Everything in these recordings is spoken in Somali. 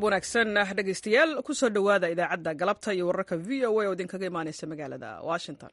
wanaagsan dhegaystayaal kusoo dhowaada idaacadda galabta iyo wararka v o a oo idinkaga imaanaysa magaalada washington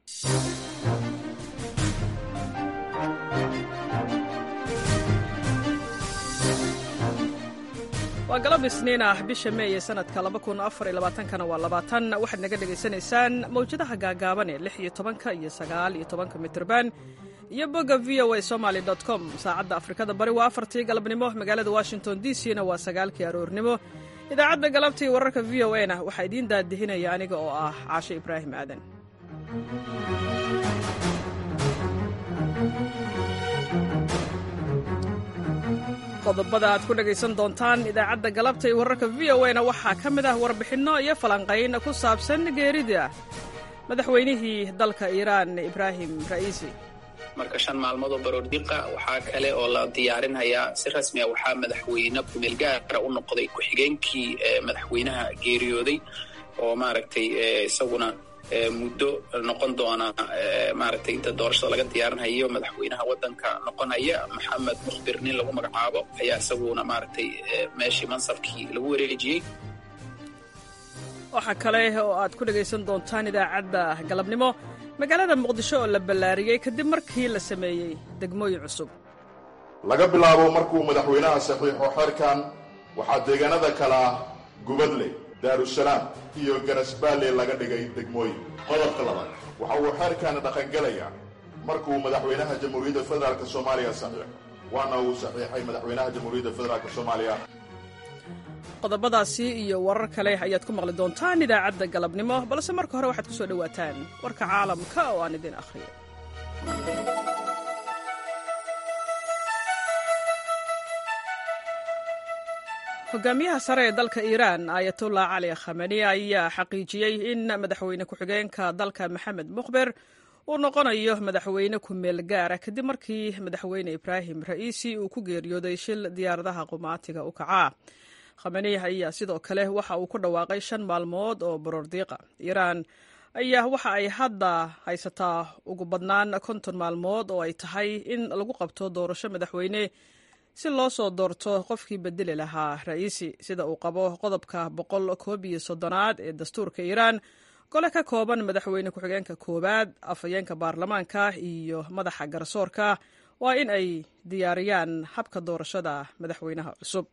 waa galab isniin ah bisha meey ee sanadka kana waa labaatan waxaad naga dhegaysanaysaan mawjadaha gaagaaban ee lix iyo tobanka iyo sagaal iyo tobanka mitrban iyo bogga v o a somaly com saacadda afrikada bari waa afartii galabnimo magaalada washington d c na waa sagaalkii aroornimo idaacadda galabta iyo wararka v o a na waxaa idiin daadihinaya aniga oo ah caashe ibraahim aadan qodobada aad ku dhegaysan doontaan idaacadda galabta iyo wararka v o a na waxaa ka mid ah warbixinno iyo falanqayn ku saabsan geerida madaxweynihii dalka iiraan ibraahim ra'iisi marka shan maalmood oo baroordiqa waxaa kale oo la diyaarinhayaa si rasmiya waxaa madaxweyne kumeel gaara u noqday ku-xigeenkii madaxweynaha geeriyooday oo maaragtay isaguna muddo noqon doona maaragtay inta doorashada laga diyaarinhayo madaxweynaha waddanka noqonaya maxamed mukhbir nin lagu magacaabo ayaa isaguna maaragtay meeshii mansabkii lagu wareejiyey waxaa kale oo aad ku dhegaysan doontaan idaacadda galabnimo magaalada muqdisho oo la ballaariyey kadib markii la sameeyey degmooyin cusub laga bilaabo markuu madaxweynaha saxiixo xeerkan waxaa deegaanada kale ah gubadle daarusalaam iyo garasbaalle laga dhigay degmooyin qodobka labaad waxa uu xeerkaana dhaqangelayaa markuu madaxweynaha jamhuuriyadda federaalk soomaaliya saxiixo waana uu saxiixay madaxweynaha jamhuuriyadda federaalk soomaaliya qodobadaasi iyo warar kale ayaad ku maqli doontaan idaacadda galabnimo balse marka hore waxaad ku soo dhowaataan warka caalamka oo aan idin akhriyo hogaamiyaha sare ee dalka iiraan ayatullah cali khamani ayaa xaqiijiyey in madaxweyne ku-xigeenka dalka maxamed mukhber uu noqonayo madaxweyne ku-meel gaara kadib markii madaxweyne ibraahim ra'iisi uu ku geeriyooday shil diyaaradaha qumaatiga u kacaa khamani ayaa sidoo kale waxa uu ku dhawaaqay shan maalmood oo baroordiiqa iiraan ayaa waxa ay hadda haysataa ugu badnaan konton maalmood oo ay tahay in lagu qabto doorasho madaxweyne si loo soo doorto qofkii bedeli lahaa ra'iisi sida uu qabo qodobka boqol koob iyo soddonaad ee dastuurka iiraan gole ka kooban madaxweyne ku-xigeenka koowaad afhayeenka baarlamaanka iyo madaxa garsoorka waa in ay diyaariyaan habka doorashada madaxweynaha cusub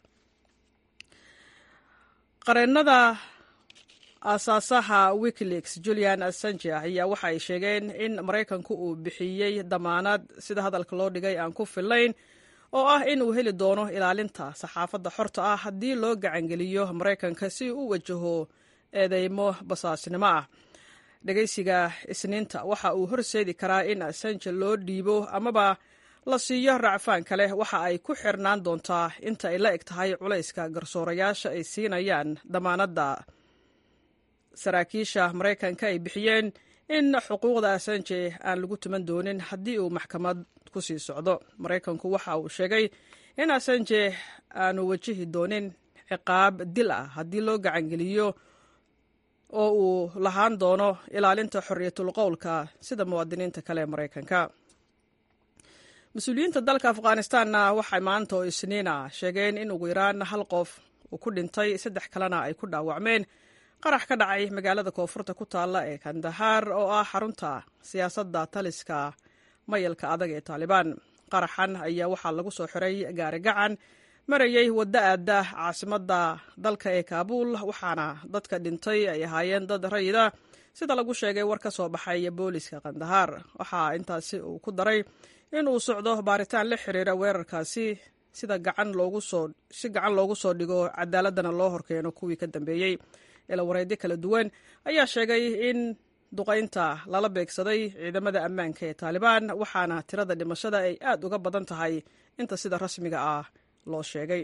qareennada aasaasaha wikileaks julian assange ayaa waxa ay sheegeen in maraykanku uu bixiyey damaanad sida hadalka loo dhigay aan ku fillayn oo ah in uu heli doono ilaalinta saxaafadda xorta ah haddii loo gacangeliyo maraykanka si uu u wajaho eedeymo basaasnimo ah dhegaysiga isniinta waxa uu horseedi karaa in assange loo dhiibo amaba la siiyo racfaan kale waxa ay ku xirnaan doontaa inta ay la eg tahay culayska garsoorayaasha ay siinayaan damaanadda saraakiisha maraykanka ay bixiyeen in xuquuqda assange aan lagu tuman doonin haddii uu maxkamad ku sii socdo maraykanku waxa uu sheegay in assange aanu wajihi doonin ciqaab dil ah haddii loo gacangeliyo oo uu lahaan doono ilaalinta xorriyatul qowlka sida muwaadiniinta kale ee maraykanka mas-uuliyiinta dalka afghanistanna waxay maanta oo isniina sheegeen in ugu yaraan hal qof uu ku dhintay saddex kalena ay ku dhaawacmeen qarax ka dhacay magaalada koonfurta ku taalla ee kandahaar oo ah xarunta siyaasadda taliska mayalka adag ee taalibaan qaraxan ayaa waxaa lagu soo xiray gaari gacan marayey waddo aadda caasimadda dalka ee kaabuul waxaana dadka dhintay ay ahaayeen dad rayida sida lagu sheegay war ka soo baxay booliska kandahaar waxaa intaasi uu ku daray in uu socdo baaritaan la xiriira weerarkaasi sida gacan loogu soo si gacan loogu soo dhigo cadaaladana loo horkeeno kuwii ka dambeeyey ilawareedyo kala duwan ayaa sheegay in duqaynta lala beegsaday ciidamada ammaanka ee taalibaan waxaana tirada dhimashada ay aad uga badan tahay inta sida rasmiga ah loo sheegay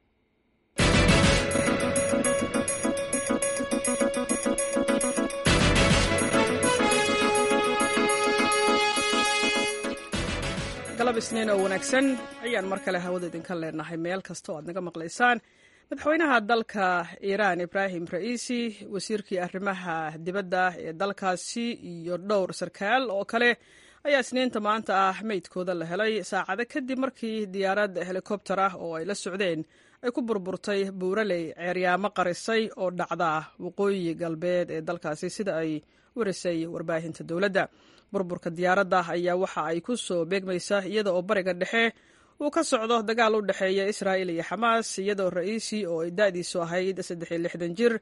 galab isniin oo wanaagsan ayaan mar kale hawada idinka leenahay meel kasta oo aad naga maqlaysaan madaxweynaha dalka iiraan ibraahim ra'iisi wasiirkii arrimaha dibadda ee dalkaasi iyo dhowr sarkaal oo kale ayaa isniinta maanta ah meydkooda la helay saacado kadib markii diyaarad helikobter ah oo ay la socdeen ay ku burburtay buuraley ceeryaamo qarisay oo dhacda waqooyi galbeed ee dalkaasi sida ay warisay warbaahinta dowladda burburka diyaaradda ayaa waxa ay ku soo beegmaysaa iyada oo bariga dhexe uu ka socdo dagaal u dhexeeya israa'il iyo xamaas iyadoo ra'iisi oo ay da'diisu ahayd saddex iyo lixdan jir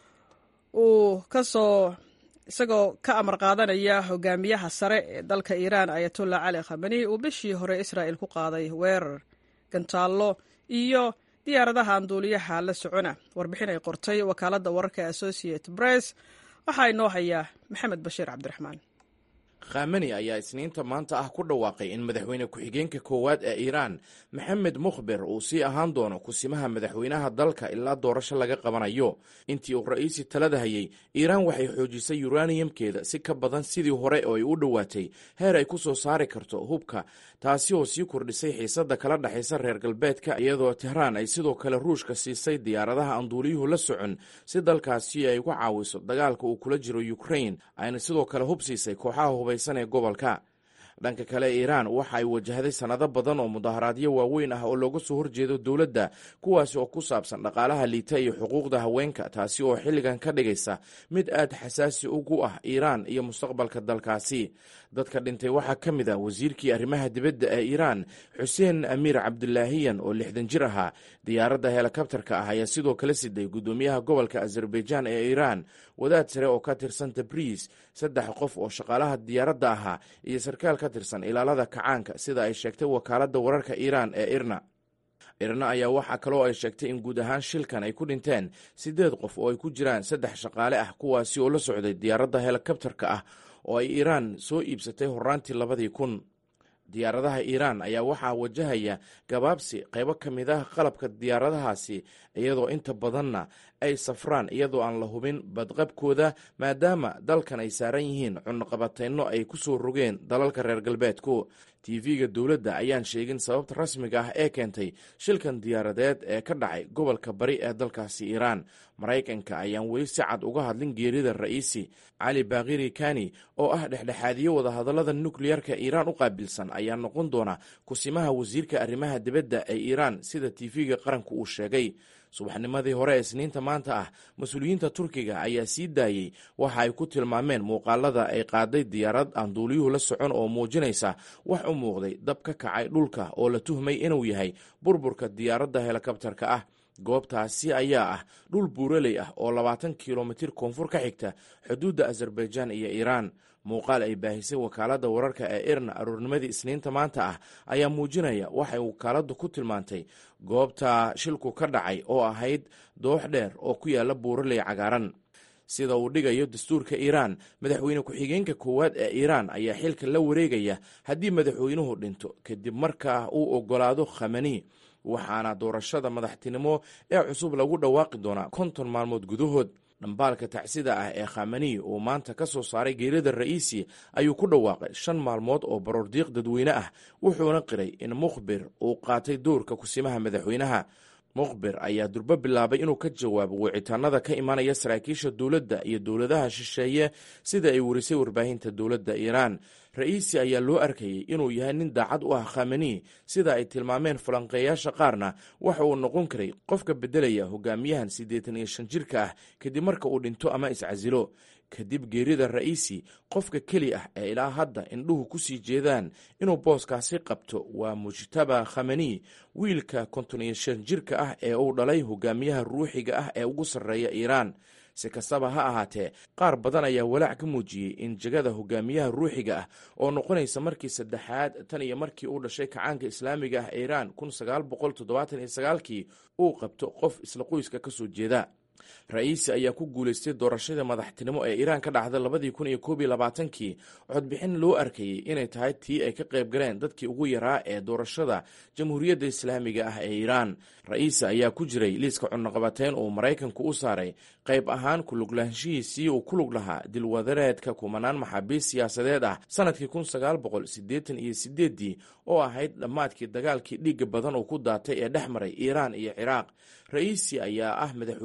uu kasoo isagoo ka amar qaadanaya hogaamiyaha sare ee dalka iiraan ayatollah cali khamani uu bishii hore israa'il ku qaaday weerar gantaallo iyo diyaaradaha anduuliyaha la socona warbixin ay qortay wakaaladda wararka associate press waxaa inoo hayaa maxamed bashiir cabdiraxmaan khamani ayaa isniinta maanta ah ku dhawaaqay in madaxweyne ku-xigeenka koowaad ee iiraan maxamed mukhber uu sii ahaan doono kusimaha madaxweynaha dalka ilaa doorasho laga qabanayo intii uu ra'iisi talada hayay iiraan waxay xoojisay yuraniyamkeeda si ka badan sidii hore oo ay u dhowaatay heer ay ku soo saari karto hubka taasi oo sii kordhisay xiisadda kala dhexaysa reer galbeedka iyadoo tehraan ay sidoo kale ruushka siisay diyaaradaha anduuliyuhu la socon si dalkaasi ay uga caawiso dagaalka uu kula jiro ukrain ayna sidoo kale hub siisay kooxaha hubaysan ee gobolka dhanka kale iiraan waxa ay wajahday sannado badan oo mudaharaadyo waaweyn ah oo looga soo horjeedo dowladda kuwaasi oo ku saabsan dhaqaalaha liita iyo xuquuqda haweenka taasi oo xilligan ka dhigaysa mid aad xasaasi ugu ah iiraan iyo mustaqbalka dalkaasi dadka dhintay waxaa ka mid ah wasiirkii arrimaha dibadda ee iiraan xuseen amiir cabdulaahiyan oo lixdan jir ahaa diyaaradda helikabtarka ah ayaa sidoo kale siday guddoomiyaha gobolka azerbaijaan ee iiraan wadaad sare oo ka tirsan tabriis saddex qof oo shaqaalaha diyaaradda ahaa iyo sarkaal ka tirsan ilaalada kacaanka sida ay sheegtay wakaaladda wararka iiraan ee irna irna ayaa waxaa kaloo ay sheegtay in guud ahaan shilkan ay ku dhinteen siddeed qof oo ay ku jiraan saddex shaqaale ah kuwaasi oo la socday diyaaradda helikabtarka ah oo ay iiraan soo iibsatay horaantii labadii kun diyaaradaha iiraan ayaa waxaa wajahaya gabaabsi qaybo ka mid ah qalabka diyaaradahaasi iyadoo inta badanna ay safraan iyadoo aan la hubin badqabkooda maadaama dalkan ay saaran yihiin cunaqabatayno ay ku soo rogeen dalalka reer galbeedku tv-ga dowladda ayaan sheegin sababta rasmiga ah ee keentay shilkan diyaaradeed ee ka dhacay gobolka bari ee dalkaasi iiraan maraykanka ayaan weli si cad uga hadlin geerida ra'iisi cali bakhiri kani oo ah dhexdhexaadiyo wadahadallada nukleyarka iiraan u qaabilsan ayaa noqon doona kusimaha wasiirka arrimaha dibadda ee iiraan sida tv-ga qaranku uu sheegay subaxnimadii hore ee isniinta maanta ah mas-uuliyiinta turkiga ayaa sii daayey waxa ay ku tilmaameen muuqaalada ay qaaday diyaarad aan duuliyuhu la socon oo muujinaysa wax u muuqday dab ka kacay dhulka oo la tuhmay inuu yahay burburka diyaaradda helikabtarka ah goobtaasi ayaa ah dhul buuraley ah oo labaatan kilomitir koonfur ka xigta xuduudda azerbaijaan iyo iiraan muuqaal ay baahisay wakaaladda wararka ee irna aroornimadii isniinta maanta ah ayaa muujinaya waxay wakaaladdu ku tilmaantay goobta shilku ka dhacay oo ahayd doox dheer oo ku yaala buuraley cagaaran sida uu dhigayo dastuurka iiraan madaxweyne ku-xigeenka koowaad ee iiraan ayaa xilka la wareegaya haddii madaxweynuhu dhinto kadib markaa uu ogolaado khamani waxaana doorashada madaxtinimo ee cusub lagu dhawaaqi doonaa konton maalmood gudahood dhambaalka tacsida ah ee khamani uu maanta ka soo saaray geerida ra'iisi ayuu ku dhawaaqay shan maalmood oo baroordiiq dadweyne ah wuxuuna qiray in mukhbir uu qaatay doorka kusimaha madaxweynaha mukhbir ayaa durbo bilaabay inuu ka jawaabo wicitaanada ka imanaya saraakiisha dowladda iyo dowladaha shisheeye sida ay warisay warbaahinta dowladda iiraan ra'iisi ayaa loo arkayey inuu yahay nin daacad u ah khamani sida ay tilmaameen falanqeeyaasha qaarna waxa uu noqon karay qofka beddelaya hogaamiyahan siddeetan iyo shan jirka ah kadib marka uu dhinto ama iscasilo kadib geerida ra'iisi qofka keli ah ee ilaa hadda indhuhu ku sii jeedaan inuu booskaasi qabto waa mujtaba khamani wiilka konton iyo shan jirka ah ee uu dhalay hogaamiyaha ruuxiga ah ee ugu sarreeya iiraan si kastaba ha ahaatee qaar badan ayaa walaac ka muujiyey in jegada hogaamiyaha ruuxiga ah oo noqonaysa markii saddexaad tan iyo markii uu dhashay kacaanka islaamiga ah ee iiraan kun sagaal boqol toddobaatan iyo sagaalkii uu qabto qof isla qoyska ka soo jeeda ra-iisi ayaa ku guulaystay doorashadii madaxtinimo ee iiraan ka dhacday labadii kun iyo koob iyo labaatankii codbixin loo arkayey inay tahay tii ay ka qayb galeen dadkii ugu yaraa ee doorashada jamhuuriyadda islaamiga ah ee iiraan ra-iisi ayaa ku jiray liiska cunaqabateyn uu maraykanku u saaray qayb ahaan kuluglaanshihiisii uu ku lug lahaa dilwadareedka kumanaan maxaabiist siyaasadeed ah sanadkii kun sagaal boqol siddeetan iyo sideeddii oo ahayd dhammaadkii dagaalkii dhiigga badan uu ku daatay ee dhex maray iiraan iyo ciraaq ra-iisi ayaa ah madaxweynihii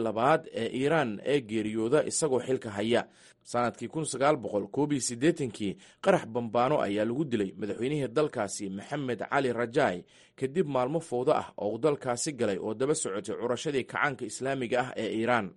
labaad ee iiraan ee geeriyooda isagoo xilka haya sanadkii kun sagaal boqol koob iyo siddeetankii qarax bambaano ayaa lagu dilay madaxweynihii dalkaasi maxamed cali rajaay kadib maalmo fowdo ah oo uu dalkaasi galay oo daba socotay curashadii kacaanka islaamiga ah ee iiraan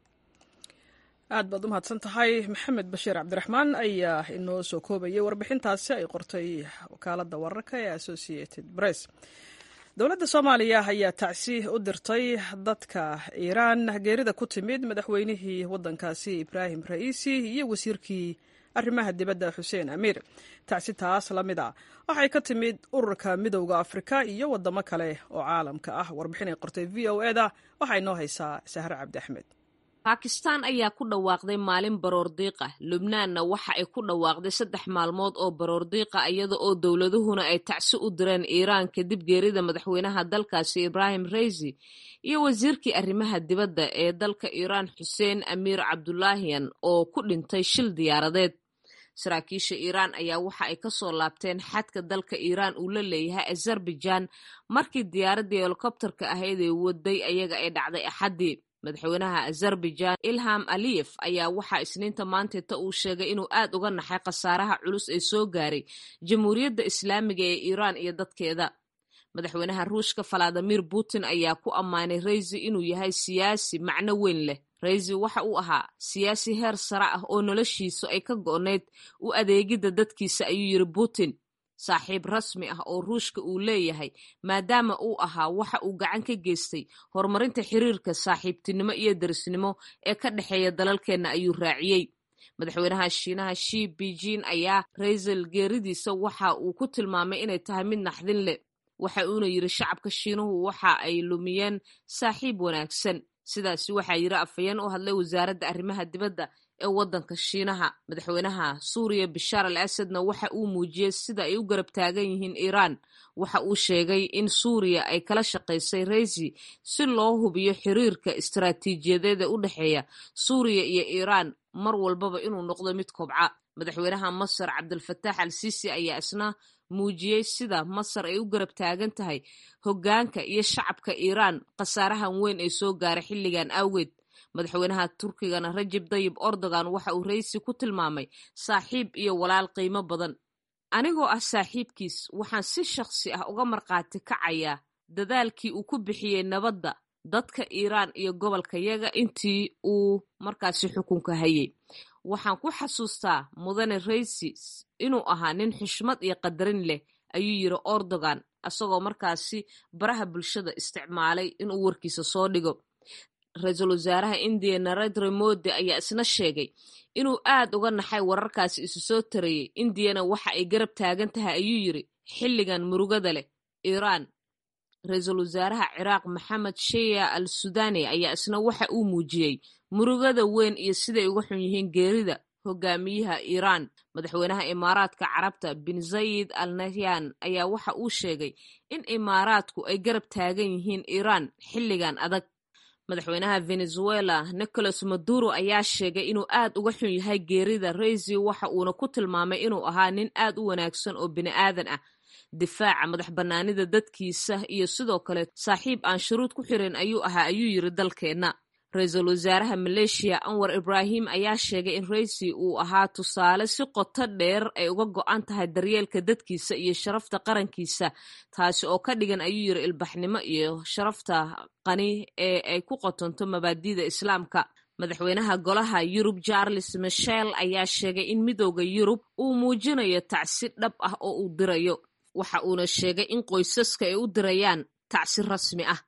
aad baad u mahadsan tahay maxamed bashiir cabdiraxmaan ayaa inoo soo koobayay warbixintaasi ay qortay wakaaladda wararka ee associated press dowladda soomaaliya ayaa tacsi u dirtay dadka iiraan geerida ku timid madaxweynihii waddankaasi ibraahim ra'iisi iyo wasiirkii arrimaha dibadda xuseen amiir tacsi taas la mid a waxay ka timid ururka midowda afrika iyo waddamo kale oo caalamka ah warbixin ay qortay v o eda waxaa inoo haysaa sahre cabdi axmed baakistaan ayaa ku dhawaaqday maalin baroordiiqa lubnaanna waxa ay ku dhawaaqday saddex maalmood oo baroordiiqa iyada oo dowladuhuna ay tacsi u direen iiraan kadib geerida madaxweynaha dalkaasi ibraahim reysi iyo wasiirkii arrimaha dibadda ee dalka iiraan xuseen amiir cabdulaahiyan oo ku dhintay shil diyaaradeed saraakiisha iiraan ayaa waxa ay ka soo laabteen xadka dalka iiraan uu la leeyahay azerbaijaan markii diyaaraddii helikobtarka ahayd ee waday ayaga ay dhacday axaddii madaxweynaha azerbaijaan ilham aliyef ayaa waxaa isniinta maanteeta uu sheegay inuu aad uga naxay khasaaraha culus ee soo gaaray jamhuuriyadda islaamiga ee iiraan iyo dadkeeda madaxweynaha ruushka valadimir putin ayaa ku ammaanay reysi inuu yahay siyaasi macno weyn leh reysi waxa uu ahaa siyaasi heer sare ah oo noloshiisu ay ka go'nayd u adeegidda dadkiisa ayuu yidhi putin saaxiib rasmi ah oo ruushka uu leeyahay maadaama uu ahaa waxa uu gacan ka geystay horumarinta xiriirka saaxiibtinimo iyo derisnimo ee ka dhexeeya dalalkeenna ayuu raaciyey madaxweynaha shiinaha shi beijing ayaa raysel geeridiisa waxa uu ku tilmaamay inay tahay mid naxdin leh waxa uuna yidhi shacabka shiinuhu waxa ay lumiyeen saaxiib wanaagsan sidaasi waxaa yidhi afhayeen u hadlay wasaaradda arrimaha dibadda ee waddanka shiinaha madaxweynaha suuriya bishaar al asadna waxa uu muujiyey sida ay u garab taagan yihiin iiraan waxa uu sheegay in suuriya ay kala shaqaysay reysi si loo hubiyo xiriirka istaraatiijiyadeed ee u dhexeeya suuriya iyo iiraan mar walbaba inuu noqdo mid kobca madaxweynaha masar cabdilfataax al siisi ayaa isna muujiyey sida masar ay u garab taagan tahay hoggaanka iyo shacabka iiraan khasaarahan weyn ee soo gaaray xilligan awgeed madaxweynaha turkigana rajab dayib erdogan waxa uu reysi ku tilmaamay saaxiib iyo walaal qiimo badan anigoo ah saaxiibkiis waxaan si shakhsi ah uga markhaati kacayaa dadaalkii uu ku bixiyey nabadda dadka iiraan iyo gobolkayaga intii uu markaasi xukunka hayay waxaan ku xasuustaa mudane reysi inuu ahaa nin xushmad iyo qadarin leh ayuu yidhi erdogan isagoo markaasi baraha bulshada isticmaalay inuu warkiisa soo dhigo ra-iisul wasaaraha indiya narendra modi ayaa isna sheegay inuu aad uga naxay wararkaasi isu soo tarayey indiyana waxa ay garab taagan tahay ayuu yidhi xilligan murugada leh iiraan ra-iisul wasaaraha ciraaq maxamed sheya al sudani ayaa isna waxa uu muujiyey murugada weyn iyo siday uga xun yihiin geerida hogaamiyaha iiraan madaxweynaha imaaraadka carabta bin zayid al nahyan ayaa waxa uu sheegay in imaaraadku ay garab taagan yihiin iiraan xilligan adag madaxweynaha venezuela nicolas maduro ayaa sheegay inuu aad uga xun yahay geerida reysi waxa uuna ku tilmaamay inuu ahaa nin aad u wanaagsan oo bini aadan ah difaaca madax bannaanida dadkiisa iyo sidoo kale saaxiib aan shuruud ku xirin ayuu ahaa ayuu yidhi dalkeenna ra-iisul wasaaraha maleeshiya anwar ibraahim ayaa sheegay in reysi uu ahaa tusaale si qoto dheer ay uga go-an tahay daryeelka dadkiisa iyo sharafta qarankiisa taasi oo ka dhigan ayuu yidhi ilbaxnimo iyo sharafta qani ee ay ku qotonto mabaadi'da islaamka madaxweynaha golaha yurub charles michel ayaa sheegay in midooda yurub uu muujinayo tacsi dhab ah oo uu dirayo waxa uuna sheegay in qoysaska ay u dirayaan tacsi rasmi ah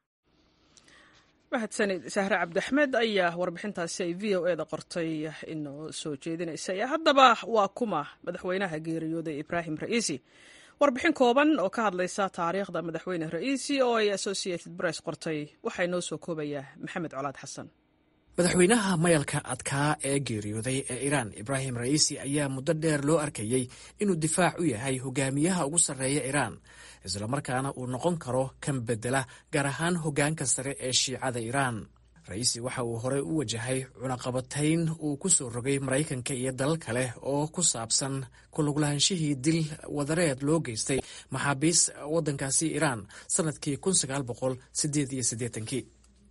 mahadsanid sahre cabdiaxmed ayaa warbixintaasi ay v o eda qortay inoo soo jeedinaysay haddaba waa kuma madaxweynaha geeriyooday ibraahim ra'iisi warbixin kooban oo ka hadlaysa taariikhda madaxweyne ra'iisi oo ay associated press qortay waxaa inoo soo koobayaa maxamed colaad xasan madaxweynaha mayalka adkaa ee geeriyooday ee iiraan ibraahim ra'iisi ayaa muddo dheer loo arkayey inuu difaac u yahay hogaamiyaha ugu sarreeya iiraan islamarkaana uu noqon karo kan bedela gaar ahaan hoggaanka sare ee shiicada iiraan ra'iisi waxa uu horey u wajahay cunaqabatayn uu ku soo rogay maraykanka iyo dalal kale oo ku saabsan kuluglaaanshihii dil wadareed loo geystay maxaabiis waddankaasi iiraan sannadkii kun sagaal boqol sideed iyo siddeetankii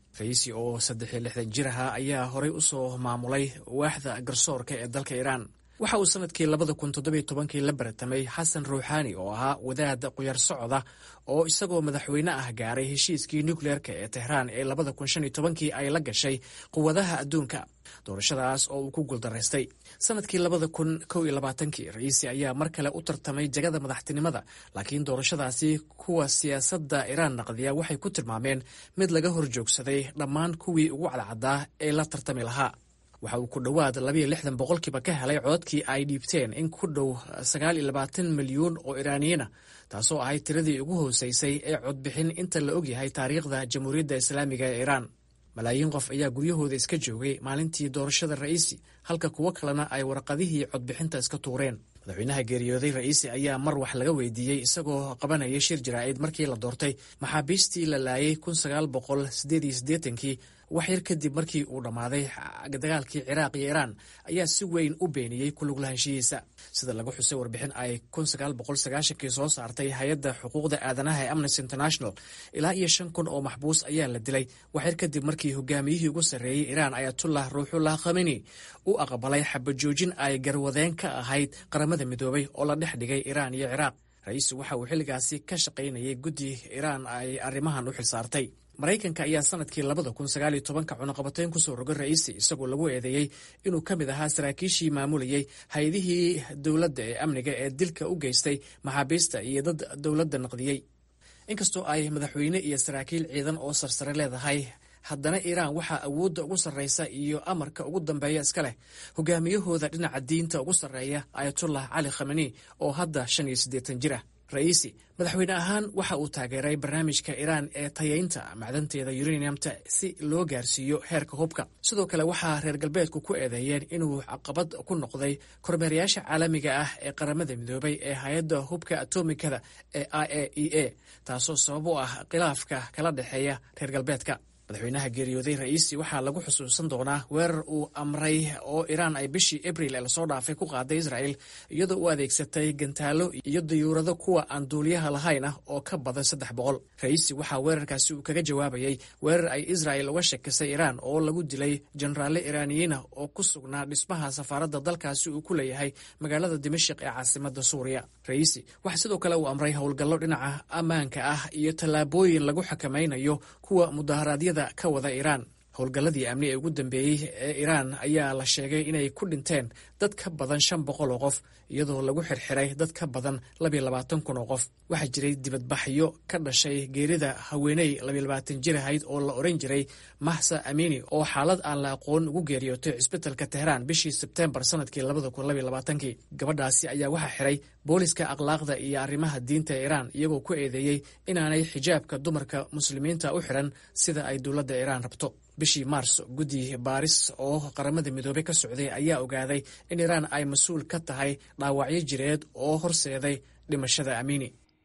raisi oo saddex iyo lixdan jir ahaa ayaa horey usoo maamulay waaxda garsoorka ee dalka iiraan waxa uu sanadkii labada kun toddobiyo tobankii la baratamay xasan ruuxaani oo ahaa wadaad quyar socda oo isagoo madaxweyne ah gaaray heshiiskii nukleerka ee tehraan ee labada kun shan iyo tobankii ay la gashay quwadaha adduunka doorashadaas oo uu ku guuldaraystay sanadkii labada kun kow iyo labaatankii raisi ayaa mar kale u tartamay jagada madaxtinimada laakiin doorashadaasi kuwa siyaasadda iiraan naqdiya waxay ku tilmaameen mid laga horjoogsaday dhammaan kuwii ugu cadcaddaa ee la tartami lahaa waxa uu ku dhowaad labayo lixdan boqolkiiba ka helay codadkii ay dhiibteen in ku dhow sagaal iyo labaatan milyuun oo iraaniyiina taasoo ahayd tiradii ugu hooseysay ee codbixin inta la ogyahay taariikhda jamhuuriyadda islaamiga ee iiraan malaayiin qof ayaa guryahooda iska joogay maalintii doorashada ra'iisi halka kuwo kalena ay warqadihii codbixinta iska tuureen madaxweynaha geeriyooday ra'iisi ayaa mar wax laga weydiiyey isagoo qabanaya shir jaraa'id markii la doortay maxaabiistii la laayay kun sagaal boqol sideed iyo siddeetankii wax yar kadib markii uu dhammaaday dagaalkii ciraaq iyo iiraan ayaa si weyn u beeniyey kulug lahaanshihiisa sida lagu xusay warbixin ay kun sagaal boqol sagaashankii soo saartay hay-adda xuquuqda aadanaha ee amnesty international ilaa iyo shan kun oo maxbuus ayaa la dilay wax yar kadib markii hogaamiyihii ugu sarreeyey iiraan ayatullah ruuxullah khameni u aqbalay xabajoojin ay garwadeen ka ahayd qaramada midoobay oo la dhex dhigay iiraan iyo ciraaq ra-iisu waxa uu xilligaasi ka shaqaynayay guddi iiraan ay arrimahan u xilsaartay maraykanka ayaa sanadkii labada kun sagaaliyo tobanka cunaqabatayn kusoo rogay ra'iisi isagoo lagu eedeeyey inuu ka mid ahaa saraakiishii maamulayey hay-adihii dowladda ee amniga ee dilka u geystay maxaabiista iyo dad dowladda naqdiyey inkastoo ay madaxweyne iyo saraakiil ciidan oo sarsare leedahay haddana iiraan waxaa awoodda ugu sarreysa iyo amarka ugu dambeeya iska leh hogaamiyahooda dhinaca diinta ugu sarreeya ayatullah cali khameni oo hadda shan iyo siddeetan jir ah ra'iisi madaxweyne ahaan waxa uu taageeray barnaamijka iiraan ee tayaynta macdanteeda uraniumta si loo gaarsiiyo heerka hubka sidoo kale waxaa reer galbeedku ku eedeeyeen inuu caqabad ku noqday kormeerayaasha caalamiga ah ee qaramada midoobay ee hay-adda hubka atomikada ee i a e a taasoo sabab u ah khilaafka kala dhexeeya reer galbeedka madaxweynaha geeriyooday ra'iisi waxaa lagu xusuusan doonaa weerar uu amray oo iiraan ay bishii abril ee lasoo dhaafay ku qaaday israel iyadoo u adeegsatay gantaalo iyo dayuurado kuwa aan duuliyaha lahayn ah oo ka badan saddex boqol ra'iisi waxaa weerarkaasi uu kaga jawaabayey weerar ay israel uga shakisay iiraan oo lagu dilay jenaraalle iiraaniyiina oo ku sugnaa dhismaha safaaradda dalkaasi uu ku leeyahay magaalada dimashik ee caasimada suuriya ra'iisi waxaa sidoo kale uu amray howlgallo dhinaca ammaanka ah iyo tallaabooyin lagu xakamaynayo kuwa mudaharaadyada ka wada iiraan howlgalladii amni ee ugu dambeeyey ee iiraan ayaa la sheegay inay ku dhinteen dad ka badan shan boqol oo qof iyadoo lagu xirxiray dad ka badan labiyo labaatan kun oo qof waxaa jiray dibadbaxyo ka dhashay geerida haweeney labiyo labaatan jir ahayd oo la oran jiray mahsa amini oo xaalad aan la aqoon ugu geeriyootay cisbitalka tehraan bishii sebteembar sanadkii labada kun labiyo labaatankii gabadhaasi ayaa waxaa xiray booliska akhlaaqda iyo arrimaha diinta ee iiraan iyagoo ku eedeeyey inaanay xijaabka dumarka muslimiinta u xiran sida ay dowladda iiraan rabto bishii maars guddi baaris oo qaramada midoobey ka socday ayaa ogaaday in iiraan ay mas-uul ka tahay dhaawacyo jireed oo horseeday dhimashada amiini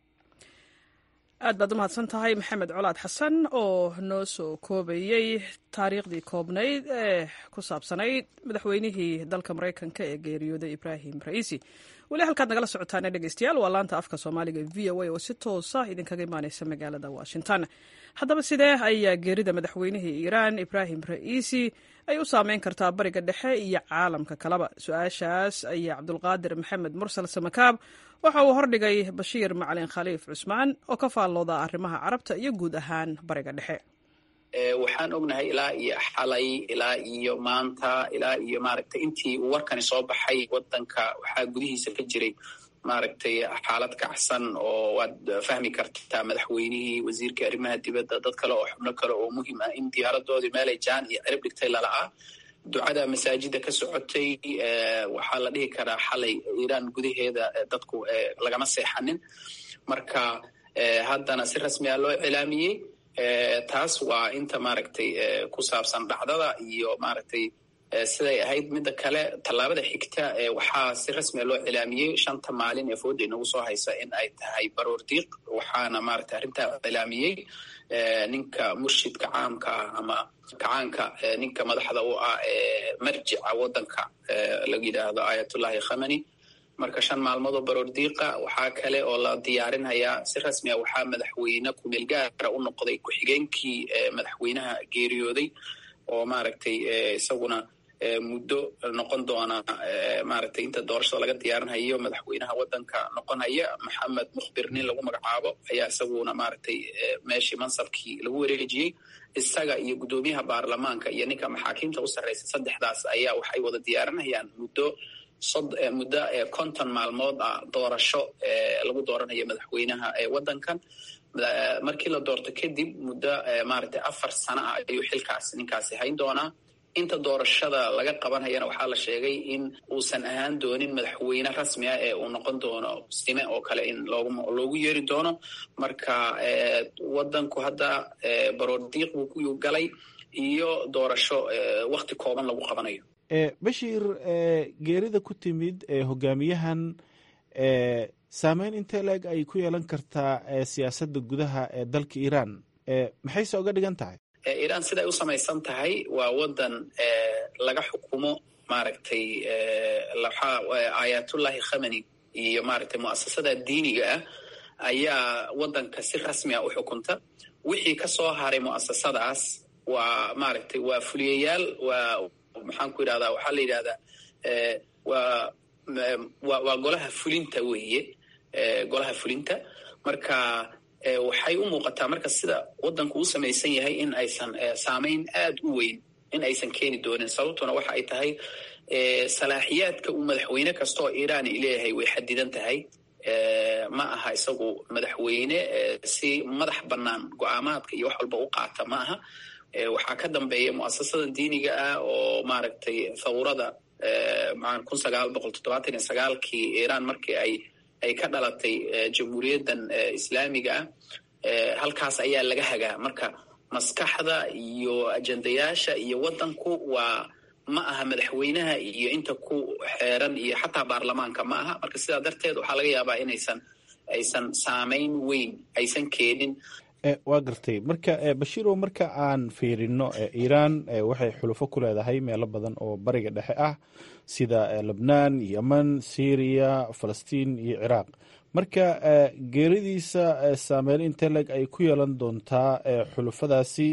aad baad u mahadsan tahay maxamed colaad xasan oo noo soo koobayey taariikhdii koobnayd ee ku saabsanayd madaxweynihii dalka maraykanka ee geeriyooday ibraahim ra'iisi weli halkaad nagala socotaane dhegeystayaal waa laanta afka soomaaliga v o a oo si toosa idinkaga imaaneysa magaalada washington haddaba sidee ayaa geerida madaxweynihii iiraan ibraahim ra'iisi ay u saameyn kartaa bariga dhexe iyo caalamka kaleba su-aashaas ayaa cabdulqaadir maxamed mursal samakaab waxa uu hordhigay bashiir macalin khaliif cusmaan oo ka faallooda arrimaha carabta iyo guud ahaan bariga dhexe waxaan ognahay ilaa iyo xalay ilaa iyo maanta ilaa iyo maaragtay intii uu warkani soo baxay wadanka waxaa gudihiisa ka jiray maaragtay xaalad kacsan oo waad fahmi kartaa madaxweynihii wasiirkii arrimaha dibadda dad kale oo xubno kale oo muhiim ah in diyaaradoodii meelay jaan iyo cirib dhigtay lala'ah ducada masaajida ka socotay waxaa la dhihi karaa xalay iiraan gudaheeda dadku lagama seexanin marka haddana si rasmiya loo cilaamiyey taas waa inta maaragtay ku saabsan dhacdada iyo maaragtay siday ahayd midda kale tallaabada xigta waxaa si rasmiya loo cilaamiyey shanta maalin ee fooda inagu soo haysa in ay tahay baroor diiq waxaana maaragtay arrintaa cilaamiyey ninka murshidka caamka ah ama kacaanka ninka madaxda u ah ee marjica waddanka laga yidhaahdo ayatullahi khamani marka shan maalmood oo baroordiiqa waxaa kale oo la diyaarinhayaa si rasmi a waxaa madaxweyne kumeel gaara u noqday ku-xigeenkii madaxweynaha geeriyooday oo maaragtay isaguna muddo noqon doona maaragtay inta doorashada laga diyaarinhayo madaxweynaha waddanka noqonhaya maxamed mukhbir nin lagu magacaabo ayaa isaguna maaragtay meeshii mansabkii lagu wareejiyey isaga iyo guddoomiyaha baarlamaanka iyo ninka maxaakiimta u sarreysa saddexdaas ayaa waxay wada diyaarinayaan muddo muddo konton maalmood ah doorasho lagu dooranayo madaxweynaha waddankan markii la doorto kadib muddo maaragtay afar sano ah ayuu xilkaas ninkaasi hayn doonaa inta doorashada laga qabanhayana waxaa la sheegay in uusan ahaan doonin madaxweyne rasmi ah ee uu noqon doono sime oo kale in loogu yeeri doono marka waddanku hadda baroordiiq buu ku galay iyo doorasho wakti kooban lagu qabanayo bashiir geerida ku timid hogaamiyahan saameyn intee leeg ay ku yeelan kartaa siyaasadda gudaha ee dalka iiraan maxayse oga dhigan tahay iiraan siday u samaysan tahay waa waddan laga xukumo maaragtay aayatullahi khamani iyo maaragtay mu'asasada diiniga ah ayaa waddanka si rasmi a u xukunta wixii ka soo haray mu'asasadaas waa maaragtay waa fuliyayaal waa maxaan ku yidhahdaa waxaa la yidhahdaa waa wa waa golaha fulinta weeye golaha fulinta marka waxay u muuqataa marka sida waddanku u samaysan yahay in aysan saamayn aad u weyn in aysan keeni doonin sababtuna waxa ay tahay salaaxiyaadka uu madaxweyne kastaoo iiraan leeyahay way xadidan tahay ma aha isagu madaxweyne si madax bannaan go-aamaadka iyo wax walba u qaata ma aha waxaa ka dambeeya mu'asasada diiniga ah oo maaragtay thawrada kun sagaal boqol toddobaatan iyo sagaalkii iiraan markii ay ay ka dhalatay jamhuuriyaddan islaamiga ah halkaas ayaa laga hagaa marka maskaxda iyo ajendayaasha iyo waddanku waa ma aha madaxweynaha iyo inta ku xeeran iyo xataa baarlamaanka ma aha marka sidaa darteed waxaa laga yaabaa inaysan aysan saamayn weyn aysan keenin waa gartay marka bashiirow marka aan fiirino iiraan waxay xulufo ku leedahay meelo badan oo bariga dhexe ah sida lebnaan yemen syriya falastiin iyo ciraaq marka geeridiisa saameyn inteleg ay ku yeelan doontaa xulufadaasi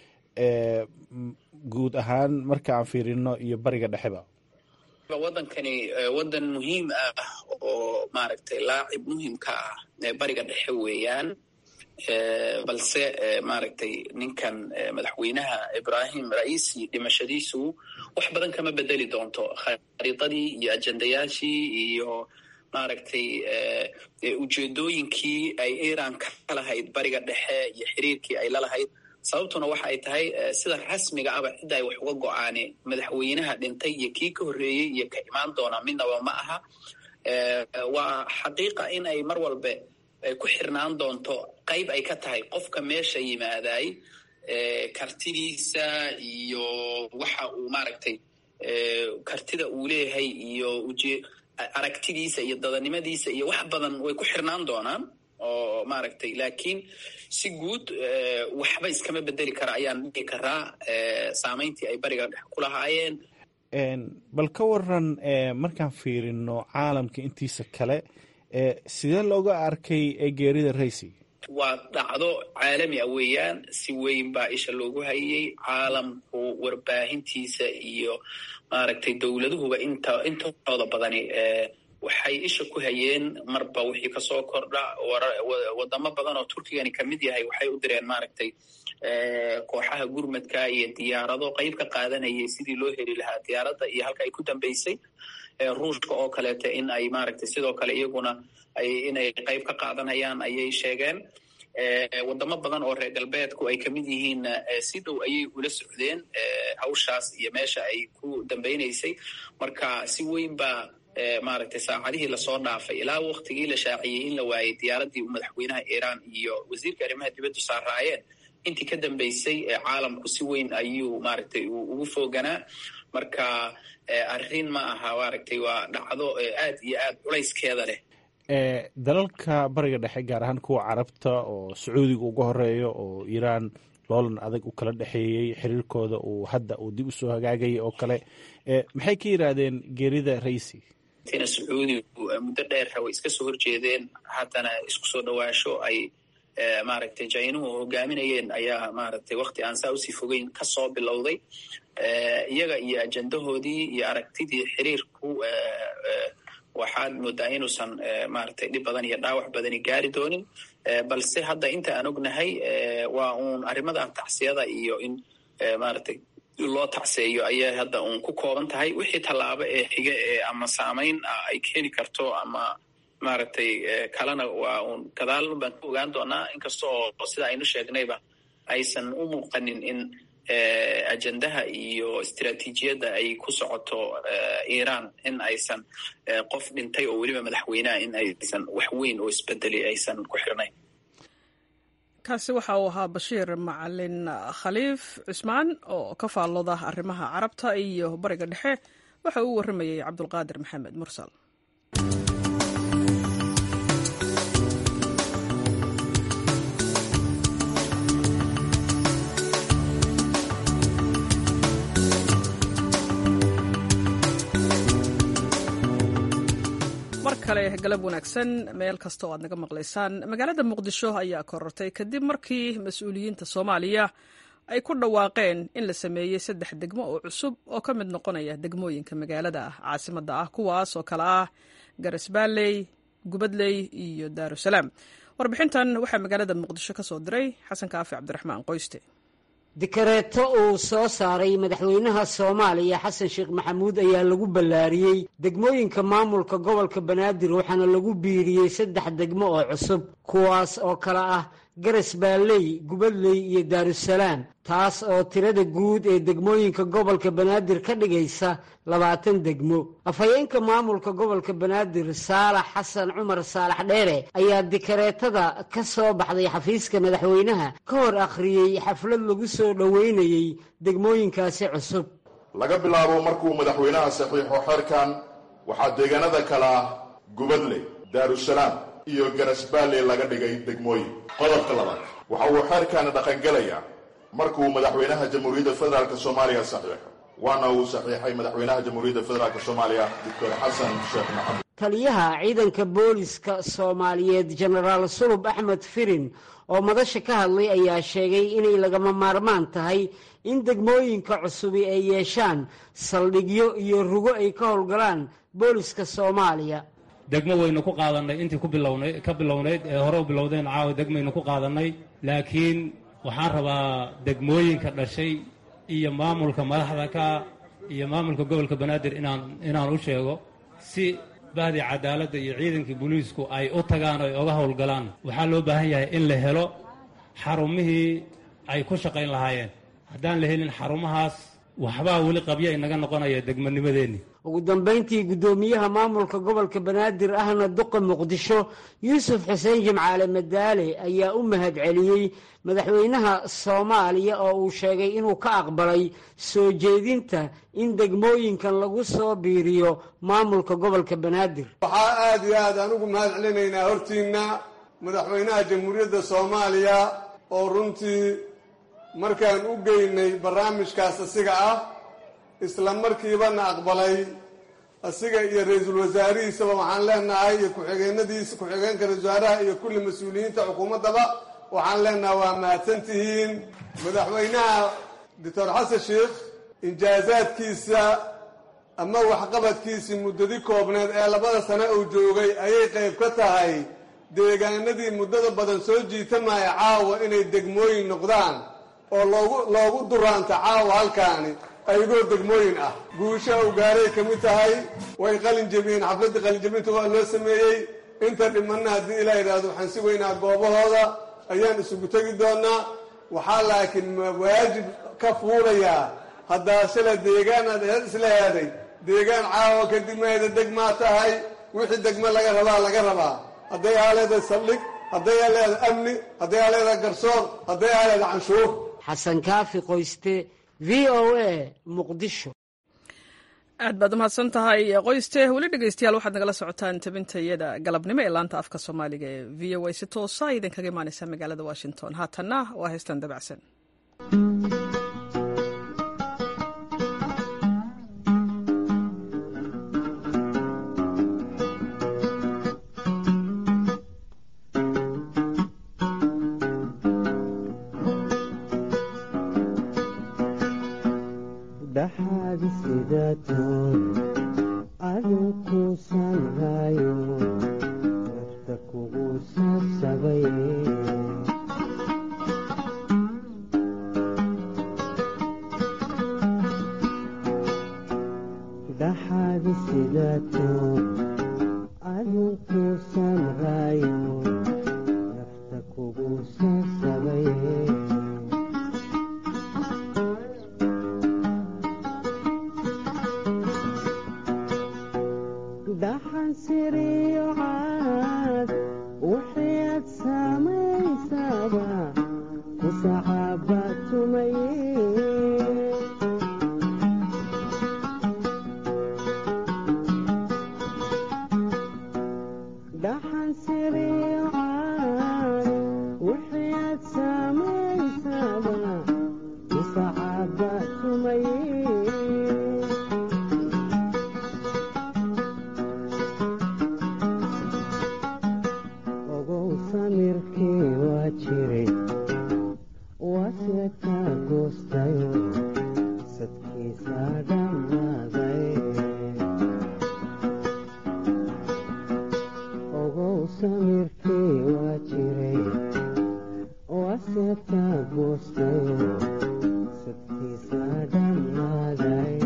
guud ahaan marka aan fiirino iyo bariga dhexeba waddankani waddan muhiim ah oo maaragtay laacib muhiimka ah bariga dhexe weeyaan balse maaragtay ninkan madaxweynaha ibrahim raisi dhimashadiisu wax badan kama bedeli doonto khariidadii iyo ajendayaashii iyo maaragtay ujeedooyinkii ay iran ka lahayd bariga dhexe iyo xiriirkii ay lalahayd sababtuna waxa ay tahay sida rasmiga aba cidda ay wax uga go-aane madaxweynaha dhintay iyo kii ka horreeyey iyo ka imaan doona midnaba ma aha waa xaqiiqa in ay mar walbe ku xirnaan doonto qayb ay ka tahay qofka meesha yimaaday kartidiisa iyo waxa uu maaragtay kartida uu leeyahay iyo uje aragtidiisa iyo dadanimadiisa iyo wax badan way ku xirnaan doonaan oo maaragtay laakiin si guud waxba iskama bedeli kara ayaan dhihi karaa saamayntii ay bariga dhex ku lahaayeen bal ka waran markaan fiirino caalamka intiisa kale sidee looga arkay geerida raysi waa dhacdo caalami ah weeyaan si weyn baa isha loogu hayay caalamku warbaahintiisa iyo maaragtay dowladuhuba inta intooda badani waxay isha ku hayeen marba wixii kasoo kordha wadamo badan oo turkigani kamid yahay waxay u direen maaragtay kooxaha gurmadka iyo diyaarado qayb ka qaadanayay sidii loo heli lahaa diyaaradda iyo halka ay ku dambeysay ruushka oo kaleeta in ay maaragtay sidoo kale iyaguna ay inay qayb ka qaadanayaan ayay sheegeen wadamo badan oo reer galbeedku ay kamid yihiinna si dhow ayay ula socdeen hawshaas iyo meesha ay ku dambeynaysay marka si weyn baa maaragtay saacadihii lasoo dhaafay ilaa waktigii la shaaciyey in la waayay diyaaraddii madaxweynaha iiraan iyo wasiirka arrimaha dibaddu saaraayeen intii ka dambeysay caalamku si weyn ayuu maaragtay ugu fooganaa marka arrin ma aha maaragtay waa dhacdo aad iyo aad culayskeeda leh dalalka bariga dhexe gaar ahaan kuwa carabta oo sacuudiga uga horeeyo oo iiraan loolan adag u kala dhexeeyey xiriirkooda uu hadda uu dib usoo hagaagayay oo kale maxay ka yidhaahdeen geerida raisi tina sacuudigu muddo dheerha way iska soo horjeedeen haddana isku soo dhawaasho ay maaragtay jainuhu hogaaminayeen ayaa maaragtay wakti aan saa usii fogeyn kasoo bilowday iyaga iyo ajendahoodii iyo aragtidii xiriirku waxaad moodaa inuusan maaragtay dhib badan iyo dhaawac badani gaari doonin balse hadda inta aan ognahay waa uun arrimadan tacsiyada iyo in maaragtay loo tacseeyo ayay hadda uun ku kooban tahay wixii tallaabo ee xige ee ama saamayn ay keeni karto ama maaragtay kalena waa uun gadaal baan ku ogaan doonaa inkasta oo sida aynu sheegnayba aysan u muuqanin in ajendaha iyo istiraatiijiyadda ay ku socoto iran in aysan qof dhintay oo weliba madaxweyneha in aysan wax weyn oo isbedeli aysan ku xirnayn kaasi waxa uu ahaa bashiir macalin khaliif cusmaan oo ka faallooda arrimaha carabta iyo bariga dhexe waxa uu warramayey cabdulqaadir maxamed mursal mar kale galab wanaagsan meel kasta oo aad naga maqlaysaan magaalada muqdisho ayaa korortay kadib markii mas-uuliyiinta soomaaliya ay ku dhawaaqeen in la sameeyey saddex degmo oo cusub oo ka mid noqonaya degmooyinka magaalada caasimadda ah kuwaas oo kale ah garasbaaley gubadley iyo daarusalaam warbixintan waxaa magaalada muqdisho ka soo diray xasan kaafi cabdiraxmaan qoyste dikareeto uu soo saaray madaxweynaha soomaaliya xasan sheekh maxamuud ayaa lagu ballaariyey degmooyinka maamulka gobolka banaadir waxaana lagu biiriyey saddex degmo oo cusub kuwaas oo kale ah garas baalley gubadley iyo daarusalaam taas oo tirada guud ee degmooyinka gobolka banaadir ka dhigaysa labaatan degmo afhayeenka maamulka gobolka banaadir saalax xasan cumar saalax dheere ayaa dikareetada ka soo baxday xafiiska madaxweynaha ka hor akhriyey xaflad lagu soo dhoweynayey degmooyinkaasi cusub laga bilaabo markuu madaxweynaha saxiixo xeerkan waxaa deegaanada kale ah gubadley daarusalaam iyo garasbaalley laga dhigay degmooyin qodobka labaad waxa uu xeerkaani dhaqangelayaa markuu madaxweynaha jamhuuriyadda federaalk soomaaliya saxiixo waana uu saxiixay madaxweynaha jamhuuriyadda federaalk soomaaliya doctor xasan sheekh maxamed taliyaha ciidanka booliska soomaaliyeed jenaraal sulub axmed firin oo madasha ka hadlay ayaa sheegay inay lagama maarmaan tahay in degmooyinka cusubi ay yeeshaan saldhigyo iyo rugo ay ka howlgalaan booliska soomaaliya degmo waynu ku qaadannay intii ku bilownay ka bilownayd ee hore u bilowdeen caawa degmaynu ku qaadannay laakiin waxaan rabaa degmooyinka dhashay iyo maamulka madaxda ka iyo maamulka gobolka banaadir inaan inaan u sheego si bahdii cadaaladda iyo ciidankii booliisku ay u tagaan o ay oga howlgalaan waxaa loo baahan yahay in la helo xarumihii ay ku shaqayn lahaayeen haddaan la helin xarumahaas waxbaa weli qabya inaga noqonaya degmanimadeenni ugu dambayntii guddoomiyaha maamulka gobolka banaadir ahna duqa muqdisho yuusuf xuseen jimcaale madaale ayaa u mahad celiyey madaxweynaha soomaaliya oo uu sheegay inuu ka aqbalay soo jeedinta in degmooyinkan lagu soo biiriyo maamulka gobolka banaadir waxaa aada iyo aad aan ugu mahad celinaynaa hortiinna madaxweynaha jamhuuriyadda soomaaliya oo runtii markaan u geynay barnaamijkaas asiga ah isla markiibana aqbalay asiga iyo ra-iisul wasaarihiisaba waxaan leenahay iyo ku-xigeenadiisa ku-xigeenka ra-isul wasaaraha iyo kulli mas-uuliyiinta xukuumaddaba waxaan leenahay waa mahadsantihiin madaxweynaha doctor xasan sheikh injaazaadkiisa ama waxqabadkiisii muddadi koobneed ee labada sane uu joogay ayay qayb ka tahay deegaanadii muddada badan soo jiitamaya caawa inay degmooyin noqdaan oo loogu loogu duraanta caawa halkaani ayagoo degmooyin ah guusha u gaaray ka mid tahay way qalin jebiyeen xafladdii qalinjebinta waa loo sameeyey inta dhimanna haddii ilaa yidhaahdo waxaan si weynaa goobahooda ayaan isugu tegi doonaa waxaa laakiin waajib ka fuulayaa haddaa shala deegaanaad isla heeday deegaan caawa kadib maheda degmaa tahay wixii degmo laga rabaa laga rabaa hadday aa leedahay saldhig hadday aa leedahay amni hadday aa leedahay garsoor hadday aa leedahay canshuur xasan kaafi qoyste v o a muqdisho aad baad umahadsan tahay qoyste weli dhegeystayaal waxaad nagala socotaan tabintayada galabnimo ee laanta afka soomaaliga ee v o a si toosa idinkaga imaaneysa magaalada washington haatanna waa heystan dabacsan sidaato adinku sanhayo nafta kugu sasabay dhaxaadi sidaato adinku sanhayo nafta kugu sasabay dhaxan siriyo caad wixii aad samaysaba ku saxaaba tumaye dhaxan siriyo caad wixii aad samaysaba ku saxaaba tumaye ogow samirkii waa jiray waaseta goostayo sadkiisa dhammaaday ogow samirkii waa jiray waaseta goostayo sadkiisa dhammaaday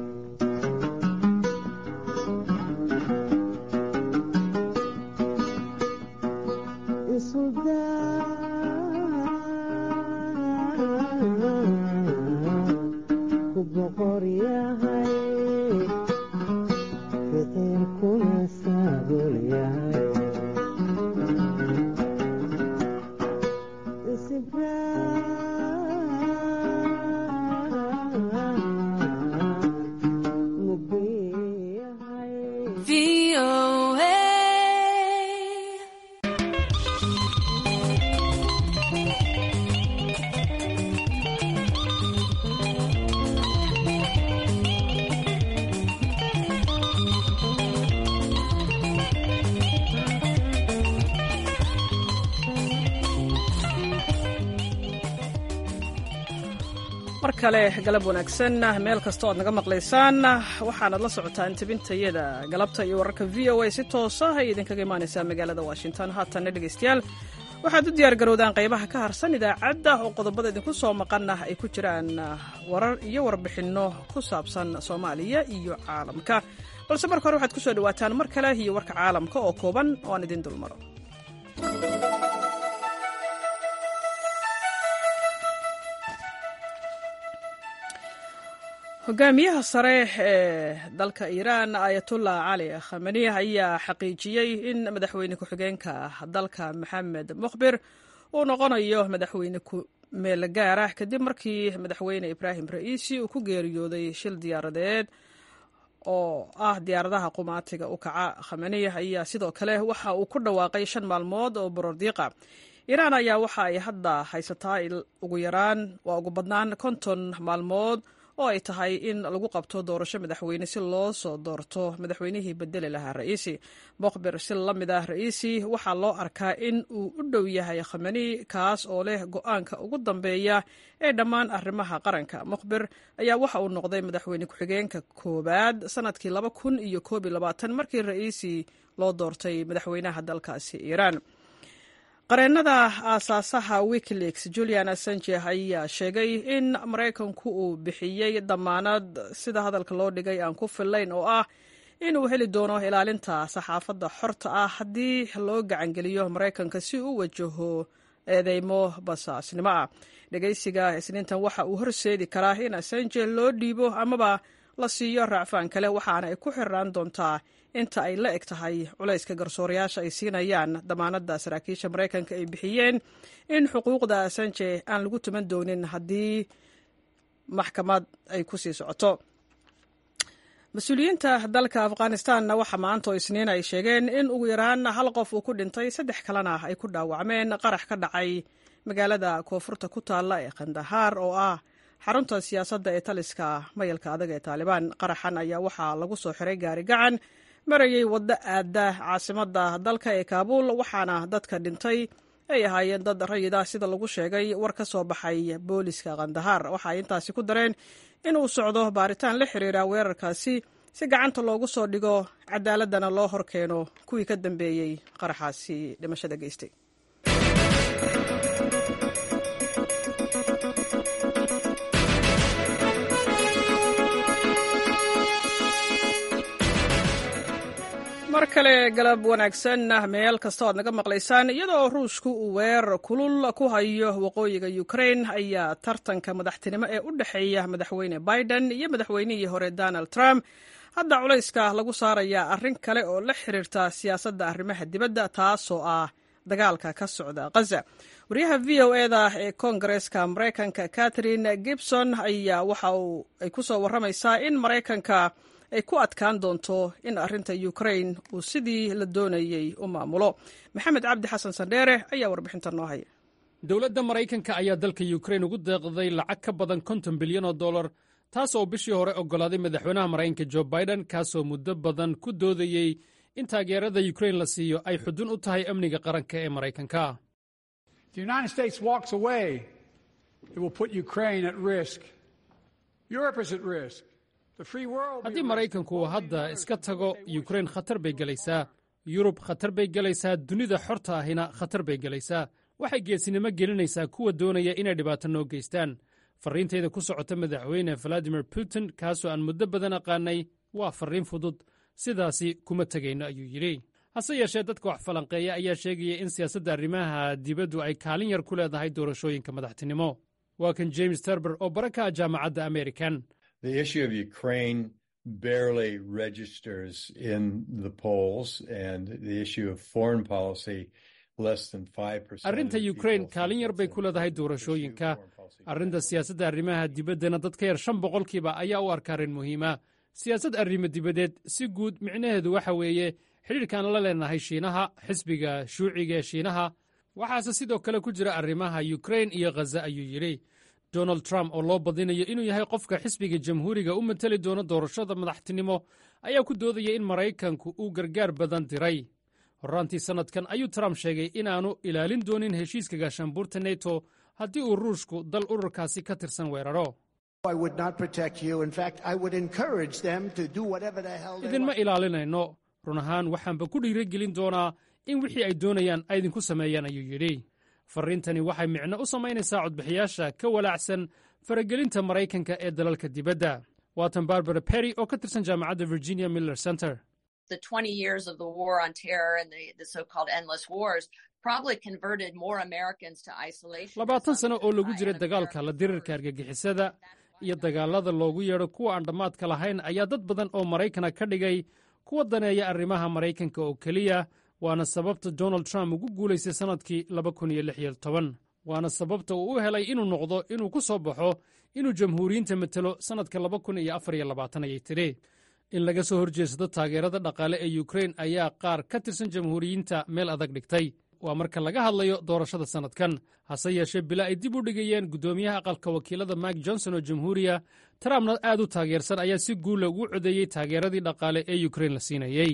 ku boqor yahay ficilkuna saabul yahay mar kale galab wanaagsan meel kasta o ad naga maqlaysaan waxaanad la socotaan tebintayada galabta iyo wararka v o a si toosa ay idinkaga imaanaysaa magaalada washington haatanna dhegaystayaal waxaad u diyaar garowdaan qaybaha ka harsan idaacadda oo qodobada idinku soo maqana ay ku jiraan warar iyo warbixinno ku saabsan soomaaliya iyo caalamka balse marka hore waxaad ku soo dhawaataan mar kale iyo warka caalamka oo kooban oo aan idin dulmaro hogaamiyaha sare ee dalka iiraan ayatullah cali khamani ayaa xaqiijiyey in madaxweyne ku-xigeenka dalka maxamed mukhbir uu noqonayo madaxweyne ku-meel gaar ah kadib markii madaxweyne ibraahim ra'iisi uu ku geeriyooday shil diyaaradeed oo ah diyaaradaha qumaatiga u kaca khamani ayaa sidoo kale waxa uu ku dhawaaqay shan maalmood oo borordiiqa iiraan ayaa waxa ay hadda haysataa ugu yaraan waa ugu badnaan konton maalmood oo ay tahay in lagu qabto doorasho madaxweyne si loo soo doorto madaxweynihii bedeli lahaa ra'iisi mukhbir si la mid ah ra'iisi waxaa loo arkaa in uu u dhow yahay khamani kaas oo leh go-aanka ugu dambeeya ee dhammaan arrimaha qaranka mukhbir ayaa waxa uu noqday madaxweyne ku-xigeenka koowaad sanadkii laba kun iyo koob iyo labaatan markii ra'iisi loo doortay madaxweynaha dalkaasi iiraan qareennada aasaasaha wikileaks julian assange ayaa sheegay in maraykanku uu bixiyey damaanad sida hadalka loo dhigay aan ku fillayn oo ah inuu heli doono ilaalinta saxaafadda xorta ah haddii loo gacangeliyo maraykanka si uu wajaho eedeymo basaasnimo ah dhegaysiga isniintan waxa uu horseedi karaa in assange loo dhiibo amaba la siiyo raacfaan kale waxaana ay ku xiraan doontaa inta ay la eg tahay culayska garsoorayaasha ay siinayaan damaanadda saraakiisha maraykanka ay bixiyeen in xuquuqda asanje aan lagu tuman doonin haddii maxkamad ay ku sii socoto mas-uuliyiinta dalka afghanistanna waxa maanta oo isniin ay sheegeen in ugu yaraan hal qof uu ku dhintay saddex kalena ay ku dhaawacmeen qarax ka dhacay magaalada koonfurta ku taalla ee khandahaar oo ah xarunta siyaasadda ee taliska mayalka adag ee taalibaan qaraxan ayaa waxaa lagu soo xiray gaari gacan marayay waddo aada caasimadda dalka ee kaabuul waxaana dadka dhintay ay ahaayeen dad rayid ah sida lagu sheegay war ka soo baxay booliska kandahar waxa ay intaasi ku dareen in uu socdo baaritaan la xiriira weerarkaasi si gacanta loogu soo dhigo cadaaladana loo horkeeno kuwii ka dambeeyey qaraxaasi dhimashada geystay mar kale galab wanaagsan meel kasta oad naga maqlaysaan iyadoo ruushku uu weerar kulul ku hayo waqooyiga ukrain ayaa tartanka madaxtinimo ee u dhexeeya madaxweyne biden iyo madaxweynihii hore donald trump hadda culayska lagu saarayaa arrin kale oo la xiriirta siyaasadda arrimaha dibadda taasoo ah dagaalka ka socda khaza wariyaha v o eda ee koongareeska maraykanka catherine gibson ayaa waxa uu ay ku soo warramaysaa in maraykanka ay ku adkaan doonto in arrinta ukrain uu sidii la doonayey u maamulo maxamed cabdi xasan sandheere ayaa warbixinta noo haya dowladda maraykanka ayaa dalka ukrain ugu deeqday lacag ka badan konton bilyan oo dollar taas oo bishii hore oggolaaday madaxweynaha maraykanka jo biden kaasoo muddo badan ku doodayey in taageerada ukrain la siiyo ay xudun u tahay amniga qaranka ee maraykanka haddii maraykanku hadda iska tago yukrain khatar bay gelaysaa yurub khatar bay gelaysaa dunida xorta ahina khatar bay gelaysaa waxay geesinimo gelinaysaa kuwa doonaya inay dhibaato noo geystaan farriintayda ku socota madaxweyne valadimir putin kaasoo aan muddo badan aqaanay waa farriin fudud sidaasi kuma tegayno ayuu yidhi hase yeeshee dadka wax falanqeeya ayaa sheegaya in siyaasadda arrimaha dibaddu ay kaalin yar ku leedahay doorashooyinka madaxtinimo waa kan james terber oo bara ka ah jaamacadda american The issue of Ukraine barely registers in the polls, and the issue of foreign policy less than 5%. arrinta ukrain kaalin yar bay ku leedahay doorashooyinka arrinta siyaasadda arrimaha dibaddana dad ka yar shan boqolkiiba ayaa u arka arrin muhiima siyaasad arrimo dibadeed si guud micnaheedu waxa weeye xidhiirkaan la leenahay shiinaha xisbiga shuuciga ee shiinaha waxaase sidoo kale ku jira arrimaha yukrain iyo khaza ayuu yidhi donald trump oo loo badinayo inuu yahay qofka xisbiga jamhuuriga u mateli doono doorashada madaxtinimo ayaa ku doodaya in maraykanku uu gargaar badan diray horraantii sannadkan ayuu trump sheegay inaannu ilaalin doonin heshiiska gaashaanbuurta neto haddii uu ruushku dal ururkaasi ka tirsan weeraro idinma ilaalinayno run ahaan waxaanba ku dhiiragelin doonaa in wixii ay doonayaan ay idinku sameeyaan ayuu yidhi farriintani waxay micno u samaynaysaa codbixiyaasha ka walaacsan faragelinta maraykanka ee dalalka dibadda waatan barbara perry oo ka tirsan jaamacadda virginia miller center labaatan sano oo lagu jira dagaalka la dirirka argagixisada iyo dagaalada loogu yeedho kuwa aan dhammaadka lahayn ayaa dad badan oo maraykana ka dhigay kuwa daneeya arrimaha maraykanka oo keliya waana sababta donald trump ugu guulaystay sannadkii waana sababta uu u helay inuu noqdo inuu ku soo baxo inuu jamhuuriyiinta matelo sannadka ayay tidhi in laga soo horjeedsado taageerada dhaqaale ee yukrain ayaa qaar ka tirsan jamhuuriyiinta meel adag dhigtay waa marka laga hadlayo doorashada sannadkan hase yeeshee bila ay dib u dhigayeen guddoomiyaha aqalka wakiilada mike johnson oo jamhuuriya trumpna aad u taageersan ayaa si guula ugu codeeyey taageeradii dhaqaale ee yukrain la siinayey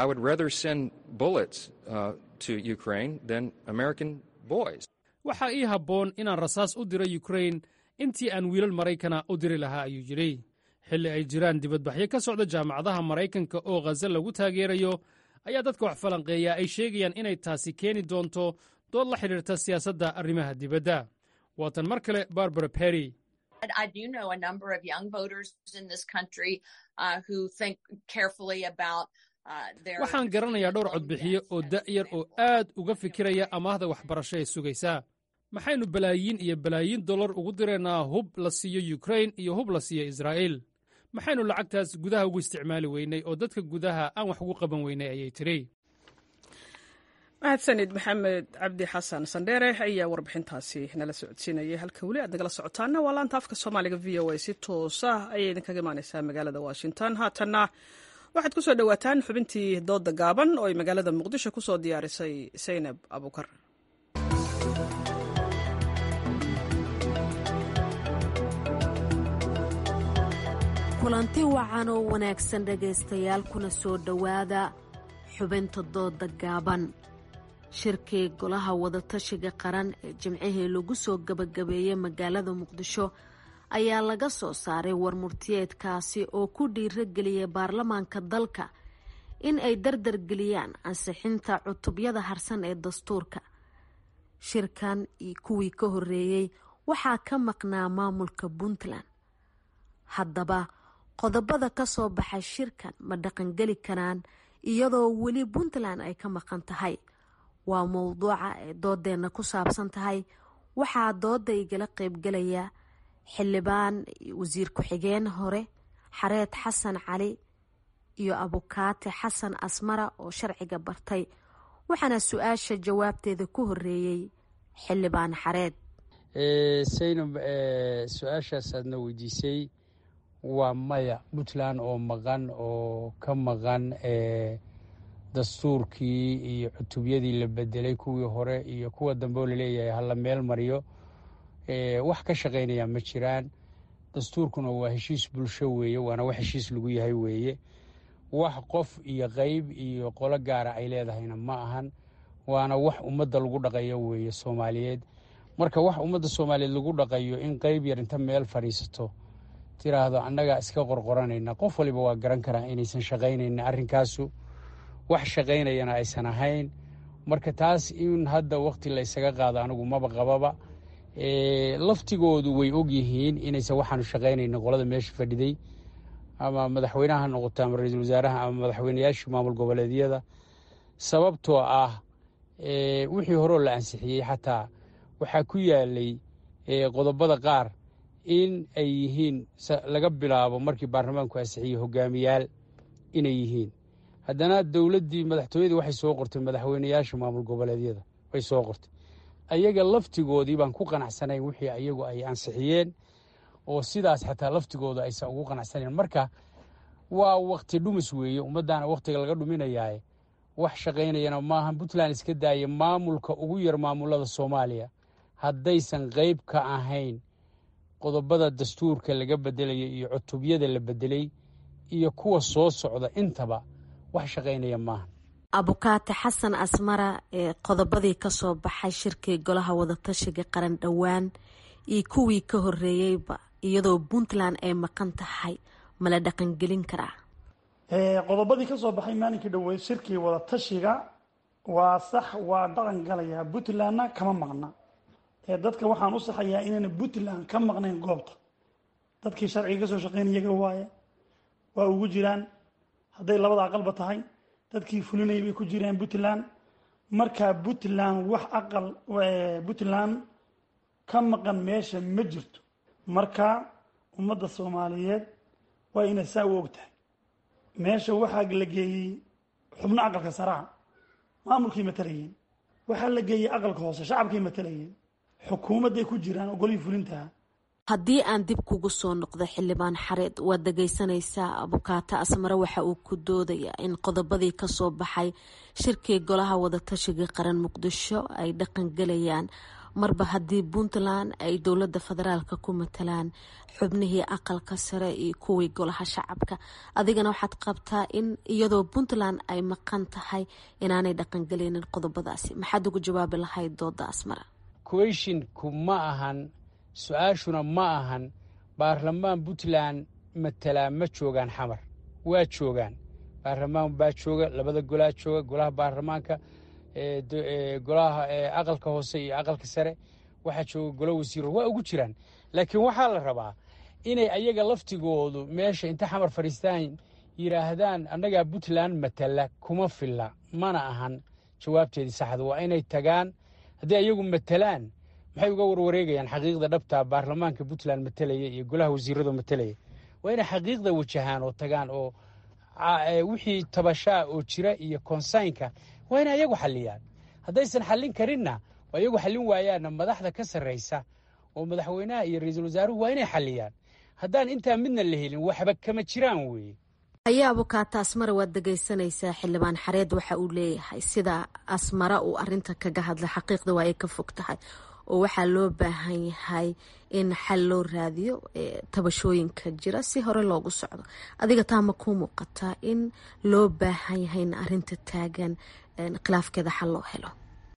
waxaa ii habboon inaan rasaas u diro yukrain intii aan wiilal maraykana u diri lahaa ayuu yidhi xilli ay jiraan dibadbaxyo ka socda jaamacadaha maraykanka oo khaza lagu taageerayo ayaa dadka wax falanqeeya ay sheegayaan inay taasi keeni doonto dood la xidhiirta siyaasadda arrimaha dibadda waatan mar kale barbara perry waxaan garanayaa dhowr codbixiyo oo da'yar oo aad uga fikiraya amaahda waxbarasho ee sugaysa maxaynu balaayiin iyo balaayiin dollar ugu diraynaa hub la siiyo yukrain iyo hub la siiyo israa'iil maxaynu lacagtaas gudaha ugu isticmaali weynay oo dadka gudaha aan wax ugu qaban weynay ayay tidhi mahadsanid maxamed cabdi xasan sandheere ayaa warbixintaasi nala socodsiinayay halka weli aad nagala socotaana waa laanta afka soomaaliga v o a si toosa ayay idinkaga imaaneysaa magaalada washington haatanna waxaad ku soo dhowaataan xubintii dooda gaaban oo ay magaalada muqdisho ku soo diyaarisay saynab abukar kulanti wacan oo wanaagsan dhegaystayaal kuna soo dhowaada xubinta dooda gaaban shirkii golaha wadatashiga qaran ee jimcihii lagu soo gabagabeeyey magaalada muqdisho ayaa laga soo saaray warmurtiyeedkaasi oo ku dhiirageliyay baarlamaanka dalka in ay dardargeliyaan ansixinta cutubyada harsan ee dastuurka shirkan iyo kuwii ka horeeyey waxaa ka maqnaa maamulka puntland haddaba qodobada ka soo baxay shirkan ma dhaqangeli karaan iyadoo weli puntland ay ka maqan tahay waa mowduuca ay doodeenna ku saabsan tahay waxaa dooda igala qeybgelaya xildhibaan wasiir ku-xigeen hore xareed xasan cali iyo abukaate xasan asmara oo sharciga bartay waxaana su-aasha jawaabteeda ku horeeyey xildhibaan xareed saynab su-aashaas aadna weydiisay waa maya puntland oo maqan oo ka maqan dastuurkii iyo cutubyadii la bedelay kuwii hore iyo kuwa dambe oo laleeyahay hala meel mariyo wax ka shaqaynaya ma jiraan dastuurkuna waa heshiis bulsho weeye waana wax heshiis lagu yahay weeye wax qof iyo qeyb iyo qolo gaara ay leedahayna ma ahan waana wax ummadda lagu dhaqayo weeye soomaaliyeed marka wax ummadda soomaaliyeed lagu dhaqayo in qeyb yar inta meel fadhiisato tiraahdo annagaa iska qorqoranayna qof waliba waa garan karaa inaysan shaqaynayna arrinkaasu wax shaqaynayana aysan ahayn marka taas in hadda wakti la ysaga qaado anigu maba qababa laftigoodu way ogyihiin inaysan waxaanu shaqaynayna qolada meesha fadhiday ama madaxweynaha ha noqoto ama ra-iisul wasaaraha ama madaxweynayaashii maamul goboleedyada sababtoo ah wixii horeo la ansixiyey xataa waxaa ku yaalay qodobada qaar in ay yihiin laga bilaabo markii baarlamaanku ansixiyey hogaamiyaal inay yihiin haddana dowladdii madaxtooyadii waxay soo qortay madaxweynayaasha maamul goboleedyada way soo qortay ayaga laftigoodii baan ku qanacsanayn wixii ayagu ay ansixiyeen oo sidaas xataa laftigooda aysan ugu qanacsanayn marka waa wakti dhumis weeye ummaddaana wakhtiga laga dhuminayaaye wax shaqaynayana maaha puntland iska daaya maamulka ugu yar maamulada soomaaliya haddaysan qeyb ka ahayn qodobada dastuurka laga bedelaya iyo cutubyada la bedelay iyo kuwa soo socda intaba wax shaqaynaya maaha abukaate xasan asmara ee qodobadii kasoo baxay shirkii golaha wadatashiga qaran dhowaan iyo kuwii ka horeeyeyba iyadoo puntland ay maqan tahay mala dhaqangelin karaa qodobadii ka soo baxay maalinkii dhoweyd shirkii wadatashiga waa sax waa dhaqan galayaa puntlandna kama maqna dadka waxaan u saxayaa inayna puntland ka maqnayn goobta dadkii sharciga kasoo shaqeynayaga waaye waa ugu jiraan hadday labada aqalba tahay dadkii fulinayay bay ku jiraan puntland markaa puntland wax aqal puntland ka maqan meesha ma jirto marka ummadda soomaaliyeed waa inay saa u og tahay meesha waxaa la geeyey xubno aqalka saraha maamulkay matalayeen waxaa la geeyey aqalka hoose shacabkay matalayeen xukuumadday ku jiraan oo golihii fulintaha haddii aan dib kugu soo noqdo xildhibaan xareed waad dhagaysanaysaa abukaato asmare waxa uu ku doodayaa in qodobadii kasoo baxay shirkii golaha wadatashiga qaran muqdisho ay dhaqangelayaan marba haddii puntland ay dowlada federaalka ku matalaan xubnihii aqalka sare iyo kuwii golaha shacabka adigana waxaad qabtaa in iyadoo puntland ay maqan tahay inaanay dhaqangelinin qodobadaasi maxaad ugu jawaabi lahayd dooda asmara queshinku ma ahan su-aashuna ma ahan baarlamaan puntland matalaa ma joogaan xamar waa joogaan baarlamaan baa jooga labada golaa jooga golaha baarlamaanka golaha aqalka hoose iyo aqalka sare waxaa jooga gola wasiiro waa ugu jiraan laakiin waxaa la rabaa inay ayaga laftigoodu meesha inta xamar fadhiistaan yidhaahdaan annagaa puntland matala kuma filla mana ahan jawaabteedii saxda waa inay tagaan haddii ayagu matalaan maxay uga warwareegayaan xaqiiqda dhabta baarlamaanka puntland matalaya iyo golaha wasiiradu matalaya waa inay xaqiiqda wajahaan oo tagaan oo wixii tabashaa oo jira iyo konsaynka waa inay ayagu xalliyaan haddaysan xallin karinna oo ayagu xallin waayaanna madaxda ka sarraysa oo madaxweynaha iyo ra-iisul wasaaruhu waa inay xalliyaan haddaan intaa midna la helin waxba kama jiraan weeye ayaa abukaata asmara waad dhegaysanaysaa xildhibaan xareed waxa uu leeyahay sida asmara uu arinta kaga hadla xaqiiqda waa ay ka fog tahay oo waxaa loo baahan yahay in xal loo raadiyo tabashooyinka jira si hore loogu socdo adiga taa ma kuu muuqataa in loo baahan yahay in arinta taagan khilaafkeeda xal loo helo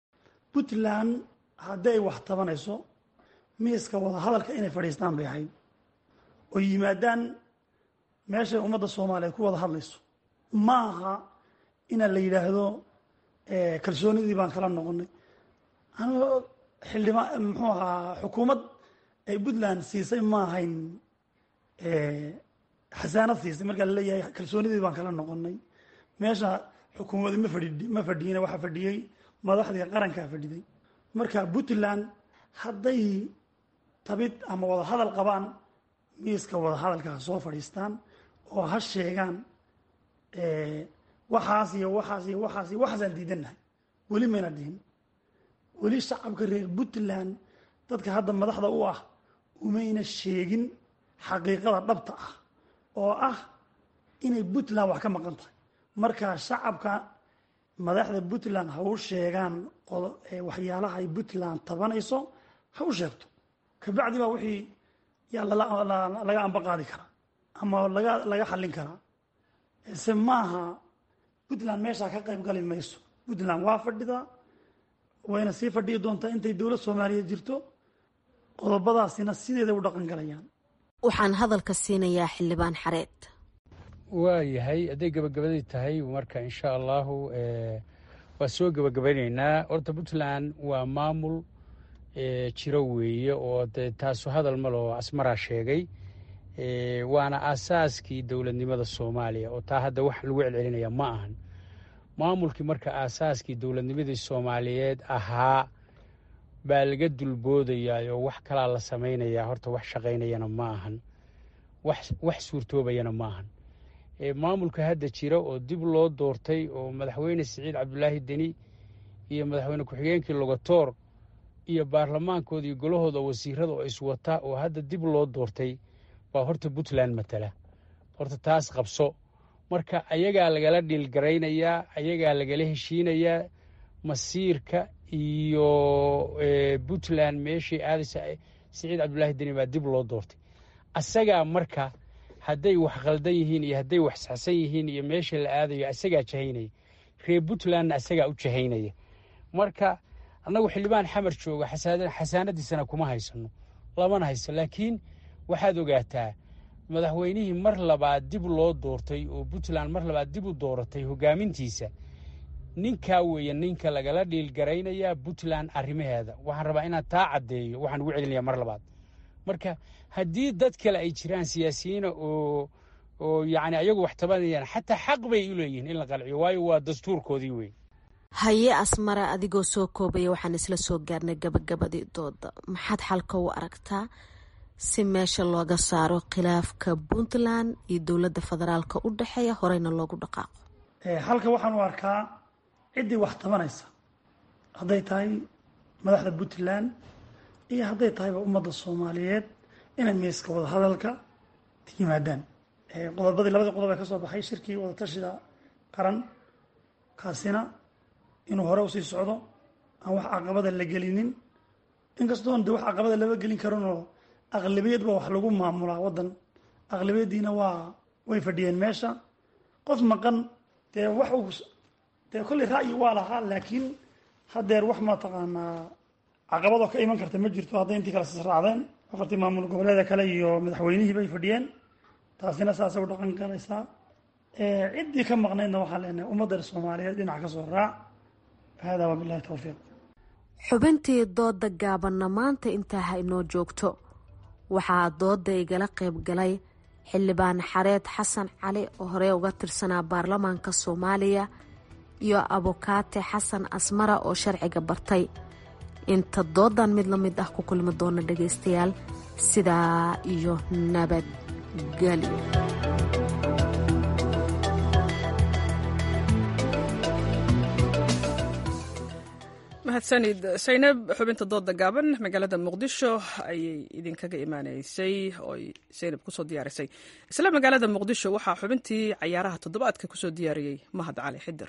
puntland haddii ay wax tabanayso miiska wadahadalka inay fadhiistaan bay ahayd oo yimaadaan meeshay ummadda soomaaliyeed ku wada hadlayso ma aha inaan la yidhaahdo kalsoonidii baan kala noqonay anigoo xildhibaan muxuu ahaa xukuumad ay puntland siisay ma ahayn xasaanad siisay markaa laleeyahay kalsoonidii baan kala noqonay meesha xukuumadi ma fadhi ma fadhiyina waxaa fadhiyey madaxdii qarankaa fadhiday marka puntland hadday tabid ama wada hadal qabaan miiska wada hadalkaa soo fadhiistaan oo ha sheegaan waxaas iyo waxaas iyo waxaas iyo waxaasaan diidannahay weli mayna dhihin weli shacabka reer puntland dadka hadda madaxda u ah umayna sheegin xaqiiqada dhabta ah oo ah inay puntland wax ka maqan tahay marka shacabka madaxda puntland ha u sheegaan waxyaalaha ay puntland tabanayso ha u sheegto kabacdi baa wixii yaa laga amba qaadi karaa ama laga laga xallin karaa se maaha puntland meeshaa ka qayb gali mayso puntland waa fadhidaa wayna sii fadhiyi doontaa intay dowlad soomaaliyeed jirto qodobadaasina sideeda u dhaqan galayaan waxaan hadalka siinayaa xildhibaan xareed waayahay hadday gebagabadii tahay marka insha allahu waa soo gebagabaynaynaa horta puntland waa maamul jiro weeye oo de taasu hadal maloo asmaraa sheegay waana aasaaskii dowladnimada soomaaliya oo taa hadda wax lagu celcelinaya ma ahan maamulkii marka aasaaskii dowladnimadii soomaaliyeed ahaa baa laga dulboodayaa oo wax kalaa la samaynayaa horta wax shaqaynayana ma ahan wax suurtoobayana ma ahan maamulka hadda jira oo dib loo doortay oo madaxweyne siciid cabdulaahi deni iyo madaxweyne ku-xigeenkii logatoor iyo baarlamaankooda iyo golahooda wasiirada oo iswata oo hadda dib loo doortay baa horta puntland matala horta taas qabso marka ayagaa lagala dhiilgaraynayaa ayagaa lagala heshiinayaa masiirka iyo puntland meeshii aadaysa siciid cabdulaahi deni baa dib loo doortay asagaa marka hadday wax khaldan yihiin iyo hadday wax saxsan yihiin iyo meesha la aadayo asagaa jahaynaya reer puntlandna asagaa u jahaynaya marka annagu xildhibaan xamar jooga xasaanadiisana kuma haysano lamana hayso laakiin waxaad ogaataa madaxweynihii mar labaad dib loo doortay oo puntland mar labaad dib u dooratay hogaamintiisa ninkaa weeye ninka lagala dhiilgaraynayaa puntland arrimaheeda waxaan rabaa inaan taa caddeeyo waxaan ugu celinaya mar labaad marka haddii dad kale ay jiraan siyaasiyiina oo oo yacni ayagu wax tabanayaan xataa xaq bay u leeyihiin in la qalciyo waayo waa dastuurkoodii wey haye asmara adigoo soo koobaya waxaan isla soo gaarnay gabagabadii dooda maxaad xalka u aragtaa si meesha looga saaro khilaafka puntland iyo dowladda federaalka u dhexeeya horeyna loogu dhaqaaqo halka waxaan u arkaa ciddii wax tabanaysa hadday tahay madaxda puntland iyo hadday tahayba ummadda soomaaliyeed inay miiska wada hadalka yimaadaan qodobadii labadii qodob ee ka soo baxay shirkii wadatashiga qaran kaasina inuu hore usii socdo aan wax caqabada la gelinin inkastoon de wax caqabada lama gelin karinoo aqlabiyad baa wax lagu maamulaa waddan aqlabiyaddiina waa way fadhiyeen meesha qof maqan dee wax uu dee kolley ra'yi waa lahaa laakiin haddeer wax mataqaanaa caqabadoo ka iman karta ma jirto hadday intii kale sisraacdeen afartii maamul goboleeda kale iyo madaxweynihii bay fadhiyeen taasina saasay u dhaqan galaysaa ciddii ka maqnaydna waxaan leenahay ummadda soomaaliyeed dhinac ka soo raac hada wabilahi towfiiq xubintii dooda gaabanna maanta intaa ha inoo joogto waxaa dooda igala qayb galay xildhibaan xareed xasan cali oo horey uga tirsanaa baarlamaanka soomaaliya iyo abukaate xasan asmara oo sharciga bartay inta doodan mid la mid ah ku kulmi doona dhagaystayaal sidaa iyo nabadgelyo mahadsanid saynab xubinta dooda gaaban magaalada muqdisho ayay idinkaga imaaneysay oo saynab kusoo diyaarisay isla magaalada muqdisho waxaa xubintii cayaaraha toddobaadka kusoo diyaariyey mahad cali xidir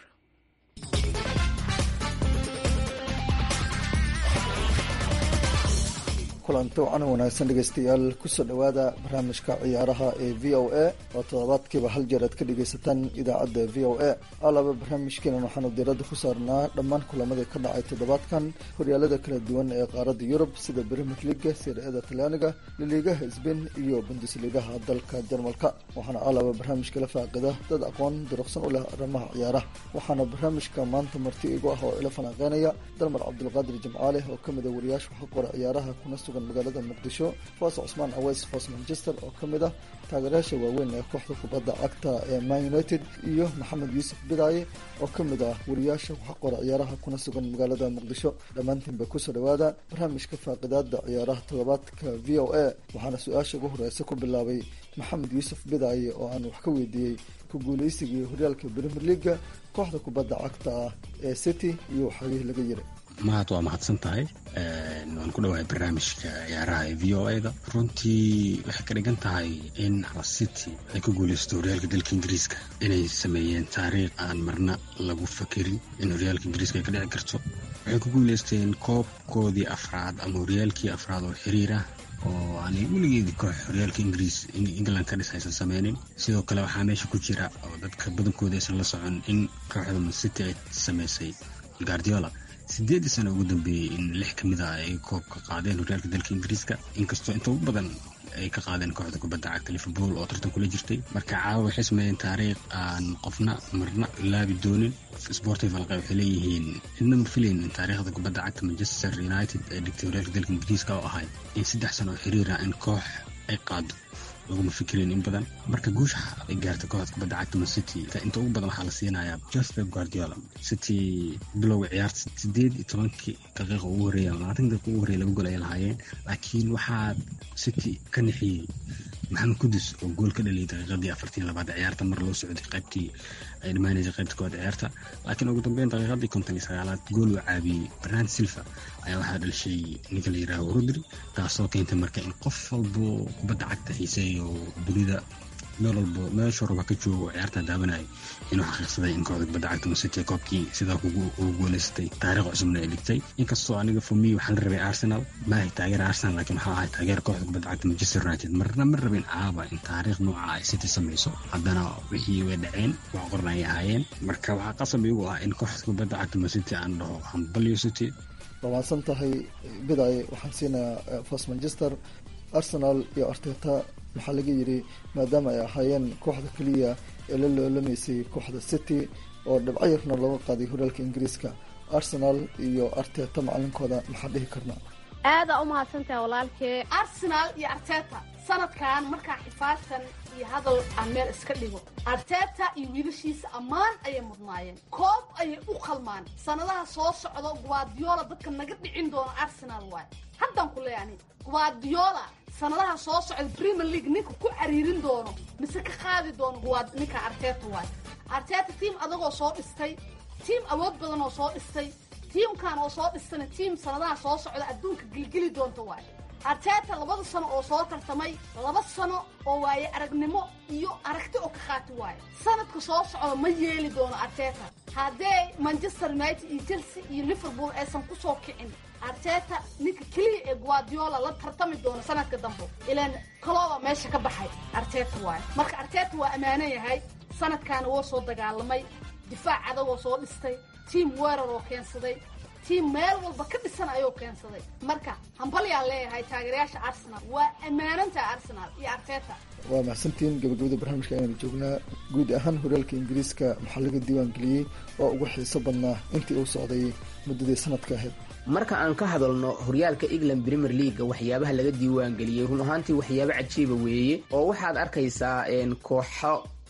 kulanti wacan wanaagsan dhegeystayaal kusoo dhowaada barnaamijka ciyaaraha ee v o a oo toddobaadkiiba hal jeer aad ka dhegeysataan idaacadda v o a alaba barnaamijkeenan waxaanu diiradda ku saarnaa dhammaan kulamadii ka dhacay toddobaadkan horyaalada kala duwan ee qaaradda yurub sida brimier liga sirada talyaaniga liliigaha sbain iyo bundusligaha dalka jarmalka waxaana alaba barnaamijka la faaqida dad aqoon duruqsan u leh arrimaha ciyaaraha waxaana barnaamijka maanta marti igu ah oo ila falanqeynaya dalmar cabdulqaadir jimcaale oo kamid a wariyaasha waxa qora ciyaaraha kuna sugan magaalada muqdisho foos cusmaan aweys foos manchester oo ka mid ah taageerayaasha waaweyn ee kooxda kubadda cagta ee man united iyo maxamed yuusuf bidaaye oo ka mid ah wariyaasha waxa qora ciyaaraha kuna sugan magaalada muqdisho dhammaantiinba kusoo dhowaada barnaamijka faaqidaada ciyaaraha toddobaadka v o a waxaana su-aasha ugu horeysa ku bilaabay maxamed yuusuf bidaaye oo aan wax ka weydiiyey ku guuleysigii horyaalka brimier liga kooxda kubadda cagta ah ee city iyo waxaagihii laga yiri mahad waa mahadsan tahay waan ku dhawahay barnaamijka ciyaaraha ee v o a da runtii waxay ka dhigan tahay in city ay ku guuleysto horyaalka dalka ingiriiska inay sameeyeen taariikh aan marna lagu fakerin in horyaalka ingiriiska ay ka dhici karto waxay ku guuleysteen koobkoodii afraad ama horyaalkii afraad oo xiriir ah oo aanay weligeedi koox horyaalka ingiriis england ka dhis aysan sameynin sidoo kale waxaa meesha ku jira oo dadka badankooda aysan la socon in kooxda mancity ay sameysay guardiola sideedii sano ugu dambeeyey in lix ka mid ah ay koobka qaadeen horyaalka dalka ingiriiska inkastoo inta ugu badan ay ka qaadeen kooxda kubadda cagta liverpool oo tartan kula jirtay marka caawa waxay sameeyeen taariikh aan qofna marna laabi doonin sportive alqa waxay leeyihiin cidna ma filayn in taariikhda kubadda cagta manchester united ay dhigtay horyaalka dalka ingiriiska oo ahay in saddex sano oo xiriir ah in koox ay qaado laguma fikirin in badan marka guusha ay gaartay kooxda kubadda cagta man city inta ugu badan waxaa la siinayaa just pep guardiola city bilowga ciyaarta sideed iyo tobankii daqiiqa ugu horeeya labaatan daqiiqa ugu horeeya laba gool ay lahaayeen laakiin waxaa city ka nixiyey maxamed kudus oo gool ka dhaliyay daqiiqadii afartii labaad ciyaarta mar loo socday qaybtii ay dhammaanaysay qaybta koowaad ciyaarta laakiin ugu dambeyn daqiiqadii konton iyo sagaalaad gool uu caabiyey bernard silva ayaa waxaa dhalishay ninka la yidhaaho rodri taasoo keentay marka in qof walbo kubadda cagta xiiseeyo dunida meel walbo meesha raba ka joogo ciyaarta daawanayo inuu xaqiiqsaday in kooxda kubadda cagta masity koobkii sidaa ugu guuleysatay taariikh cusubna ay dhigtay inkastoo aniga fomi waxaa la rabay arsenal maahay taageer arsenal laakiin waxaa ahay taageer kooxda kubadda cagta manchester united marna ma rabin caaba in taariikh nooca ay city samayso haddana wixii way dhaceen wax qoran ay ahaayeen marka waxaa qasab igu ah in kooxda kubadda cagta masity aan dhaho hambalyo city waa mahadsan tahay bidaay waxaan siinayaa fos manchester arsenal iyo arteta waxaa laga yidhi maadaama ay ahaayeen kooxda keliya ee la loolamaysay kooxda city oo dhibco yarna looga qaaday horyaalka ingiriiska arsenal iyo arteta macalinkooda maxaa dhihi karnaa aadaa u mahadsantaha walaalkee arsenal iyo arteta sanadkan markaa xifaashan iyo hadal aan meel iska dhigo arteta iyo wiilashiisa ammaan ayay mudnaayeen koob ayay u qalmaan sanadaha soo socdo guardiola dadka naga dhicin doono arsenal waay haddaan ku leeyani guardiola sanadaha soo socda premier league ninka ku cariirin doono mise ka qaadi doono ninka arteta waay arteta tiam adagoo soo dhistay tiam awood badan oo soo dhistay tiamkan oo soo dhistana tiam sanadaha soo socda adduunka gilgeli doonta waay arteta labada sano oo soo tartamay laba sano oo waaye aragnimo iyo aragti oo ka qaati waayo sanadka soo socda ma yeeli doono arteta haddee manchester united iyo chelsea iyo liverpool aysan kusoo kicin arteta ninka keliya ee guardiola la tartami doono sanadka dambe ilaan kalooba meesha ka baxay arteta waayo marka arteta waa ammaanan yahay sanadkaana woo soo dagaalamay difaac adagoo soo dhistay tiam weerar oo keensaday tiam meel walba ka dhisan ayuu keensaday marka hambalyaan leeyahay taageerayaasha arsenal waa ammaanantaha arsenal iyo arteta waa mahadsantiin gabagabada barnaamijka ayanu joognaa guud ahaan horyaalka ingiriiska maxaa laga diiwaan geliyey oo ugu xiiso badnaa intii uu socday muddadii sanadka ahayd marka aan ka hadalno horyaalka england premier leaga waxyaabaha laga diiwaan geliyey run ahaantii waxyaabo cajiiba weeye oo waxaad arkaysaa kooxo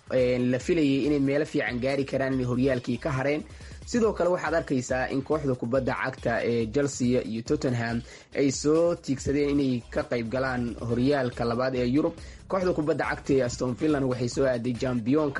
la filayay inay meelo fiican gaari karaan inay horyaalkii ka hareen sidoo kale waxaad arkaysaa in kooxda kubadda cagta ee chelsea iyo tottenham ay soo tiigsadeen inay ka qayb galaan horyaalka labaad ee yurub kooxda kubadda cagta ee aston villan waxay soo aaday jambiyonka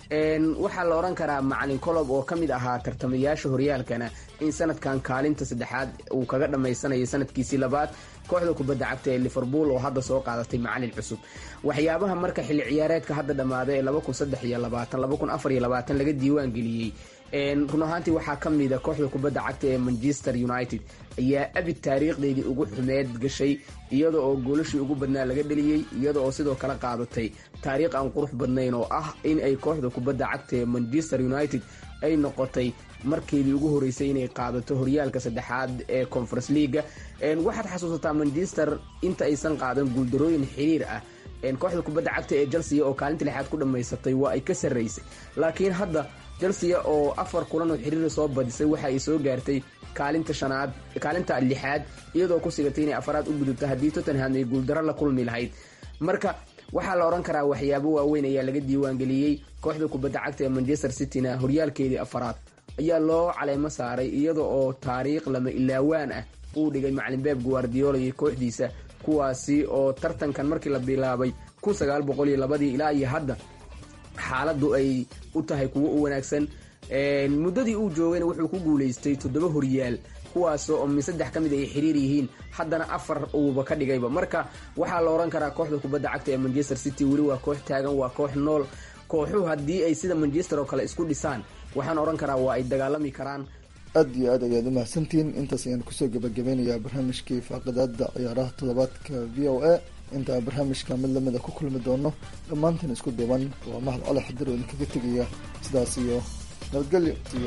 waxaa la odhan karaa macalin colob oo ka mid ahaa tartamayaasha horyaalkana in sanadkan kaalinta saddexaad uu kaga dhammaysanayo sanadkiisii labaad kooxda kubadda cagta ee liverpool oo hadda soo qaadatay macalin cusub waxyaabaha marka xilli ciyaareedka hadda dhammaaday ee laga diiwaan geliyey run ahaantii waxaa ka mida kooxda kubadda cagta ee manchester united ayaa abid taariikhdeydii ugu xumeed gashay iyada oo goolashii ugu badnaa laga dheliyey iyada oo sidoo kale qaadatay taariikh aan qurux badnayn oo ah in ay kooxda kubadda cagta ee manchester united ay noqotay markeedii ugu horeysay inay qaadato horyaalka saddexaad ee conference leaga waxaad xasuusataa manchester inta aysan qaadan guuldarooyin xiriir ah kooxda kubadda cagta ee chelsea oo kaalinta lixaad ku dhammaysatay waa ay ka sarraysay laakiin hadda chelsea oo afar kulan oo xiriira soo badisay waxa ay soo gaartay kaalinta shanaad kaalinta lixaad iyadoo ku sigatay inay afaraad u gudubto haddii tottenham ay guuldaro la kulmi lahayd marka waxaa la odhan karaa waxyaabo waaweyn ayaa laga diiwaangeliyey kooxda kubadda cagta ee manchester cityna horyaalkeedii afaraad ayaa loo caleemo saaray iyada oo taariikh lama ilaawaan ah uu dhigay macalin beeb guardiola iyo kooxdiisa kuwaasi oo tartankan markii la bilaabay ilaa iyo hadda xaaladu ay u tahay kuwo u wanaagsan muddadii uu joogayna wuxuu ku guulaystay toddoba horyaal kuwaasoo oo min saddex ka mid ay xiriir yihiin haddana afar uuba ka dhigayba marka waxaa la odhan karaa kooxda kubadda cagta ee manchester city weli waa koox taagan waa koox nool kooxuhu haddii ay sida manchester oo kale isku dhisaan waxaan odhan karaa waa ay dagaalami karaan aada iyo aad ayaad umahadsantihiin intaas ayaan kusoo gabagabeynayaa barnaamijkii faaqidaada ciyaaraha toddobaadka v o a intaa barnaamijka mid lamida ku kulmi doono dhammaantan isku duuban waa mahad cali xadir oo idinkaga tegaya sidaas iyo nabadgelyo iyo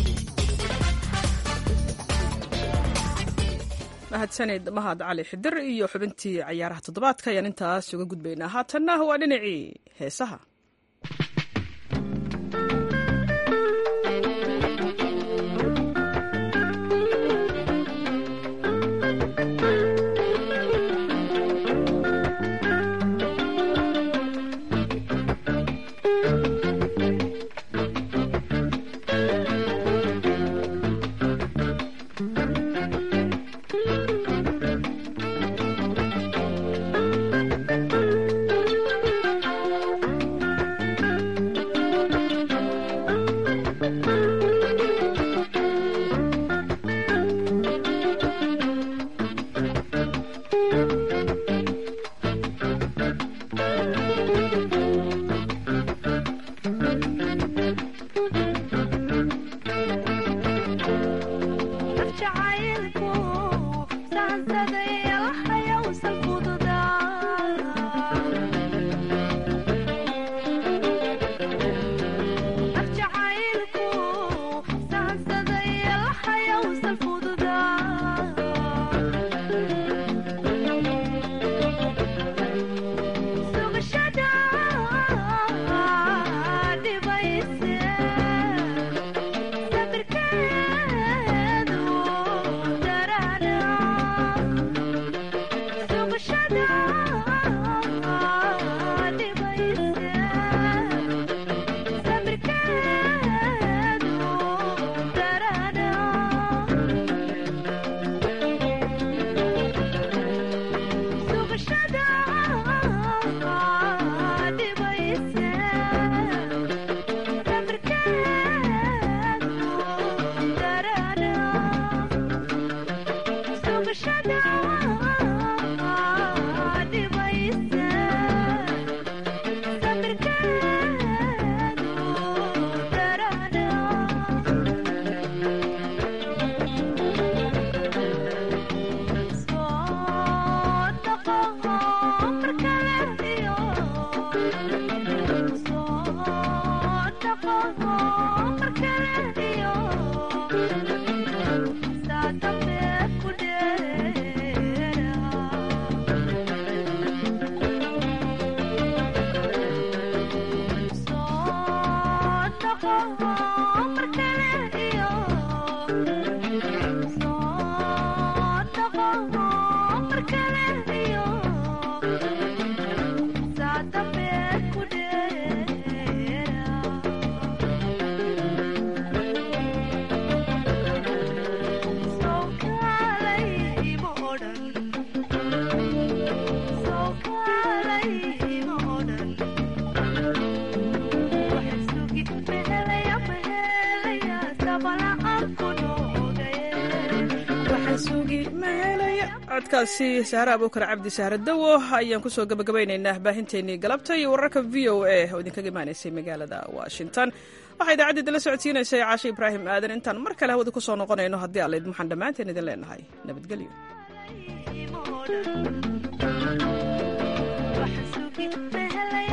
mahadsanid mahad cali xidir iyo xubintii cayaaraha toddobaadka ayaan intaas uga gudbaynaa haatanna waa dhinacii heesaha codkaasi sahre abuukar cabdi sahre dawo ayaan kusoo gabagabaynaynaa baahinteennii galabta iyo wararka v o a oo idinkaga imaanaysay magaalada washington waxaa idaacadda idinla socodsiinaysay caashe ibraahim aadan intaan mar kale hawada kusoo noqonayno haddii alla idin waxaan dhammaanteen idin leenahay nabadgelyo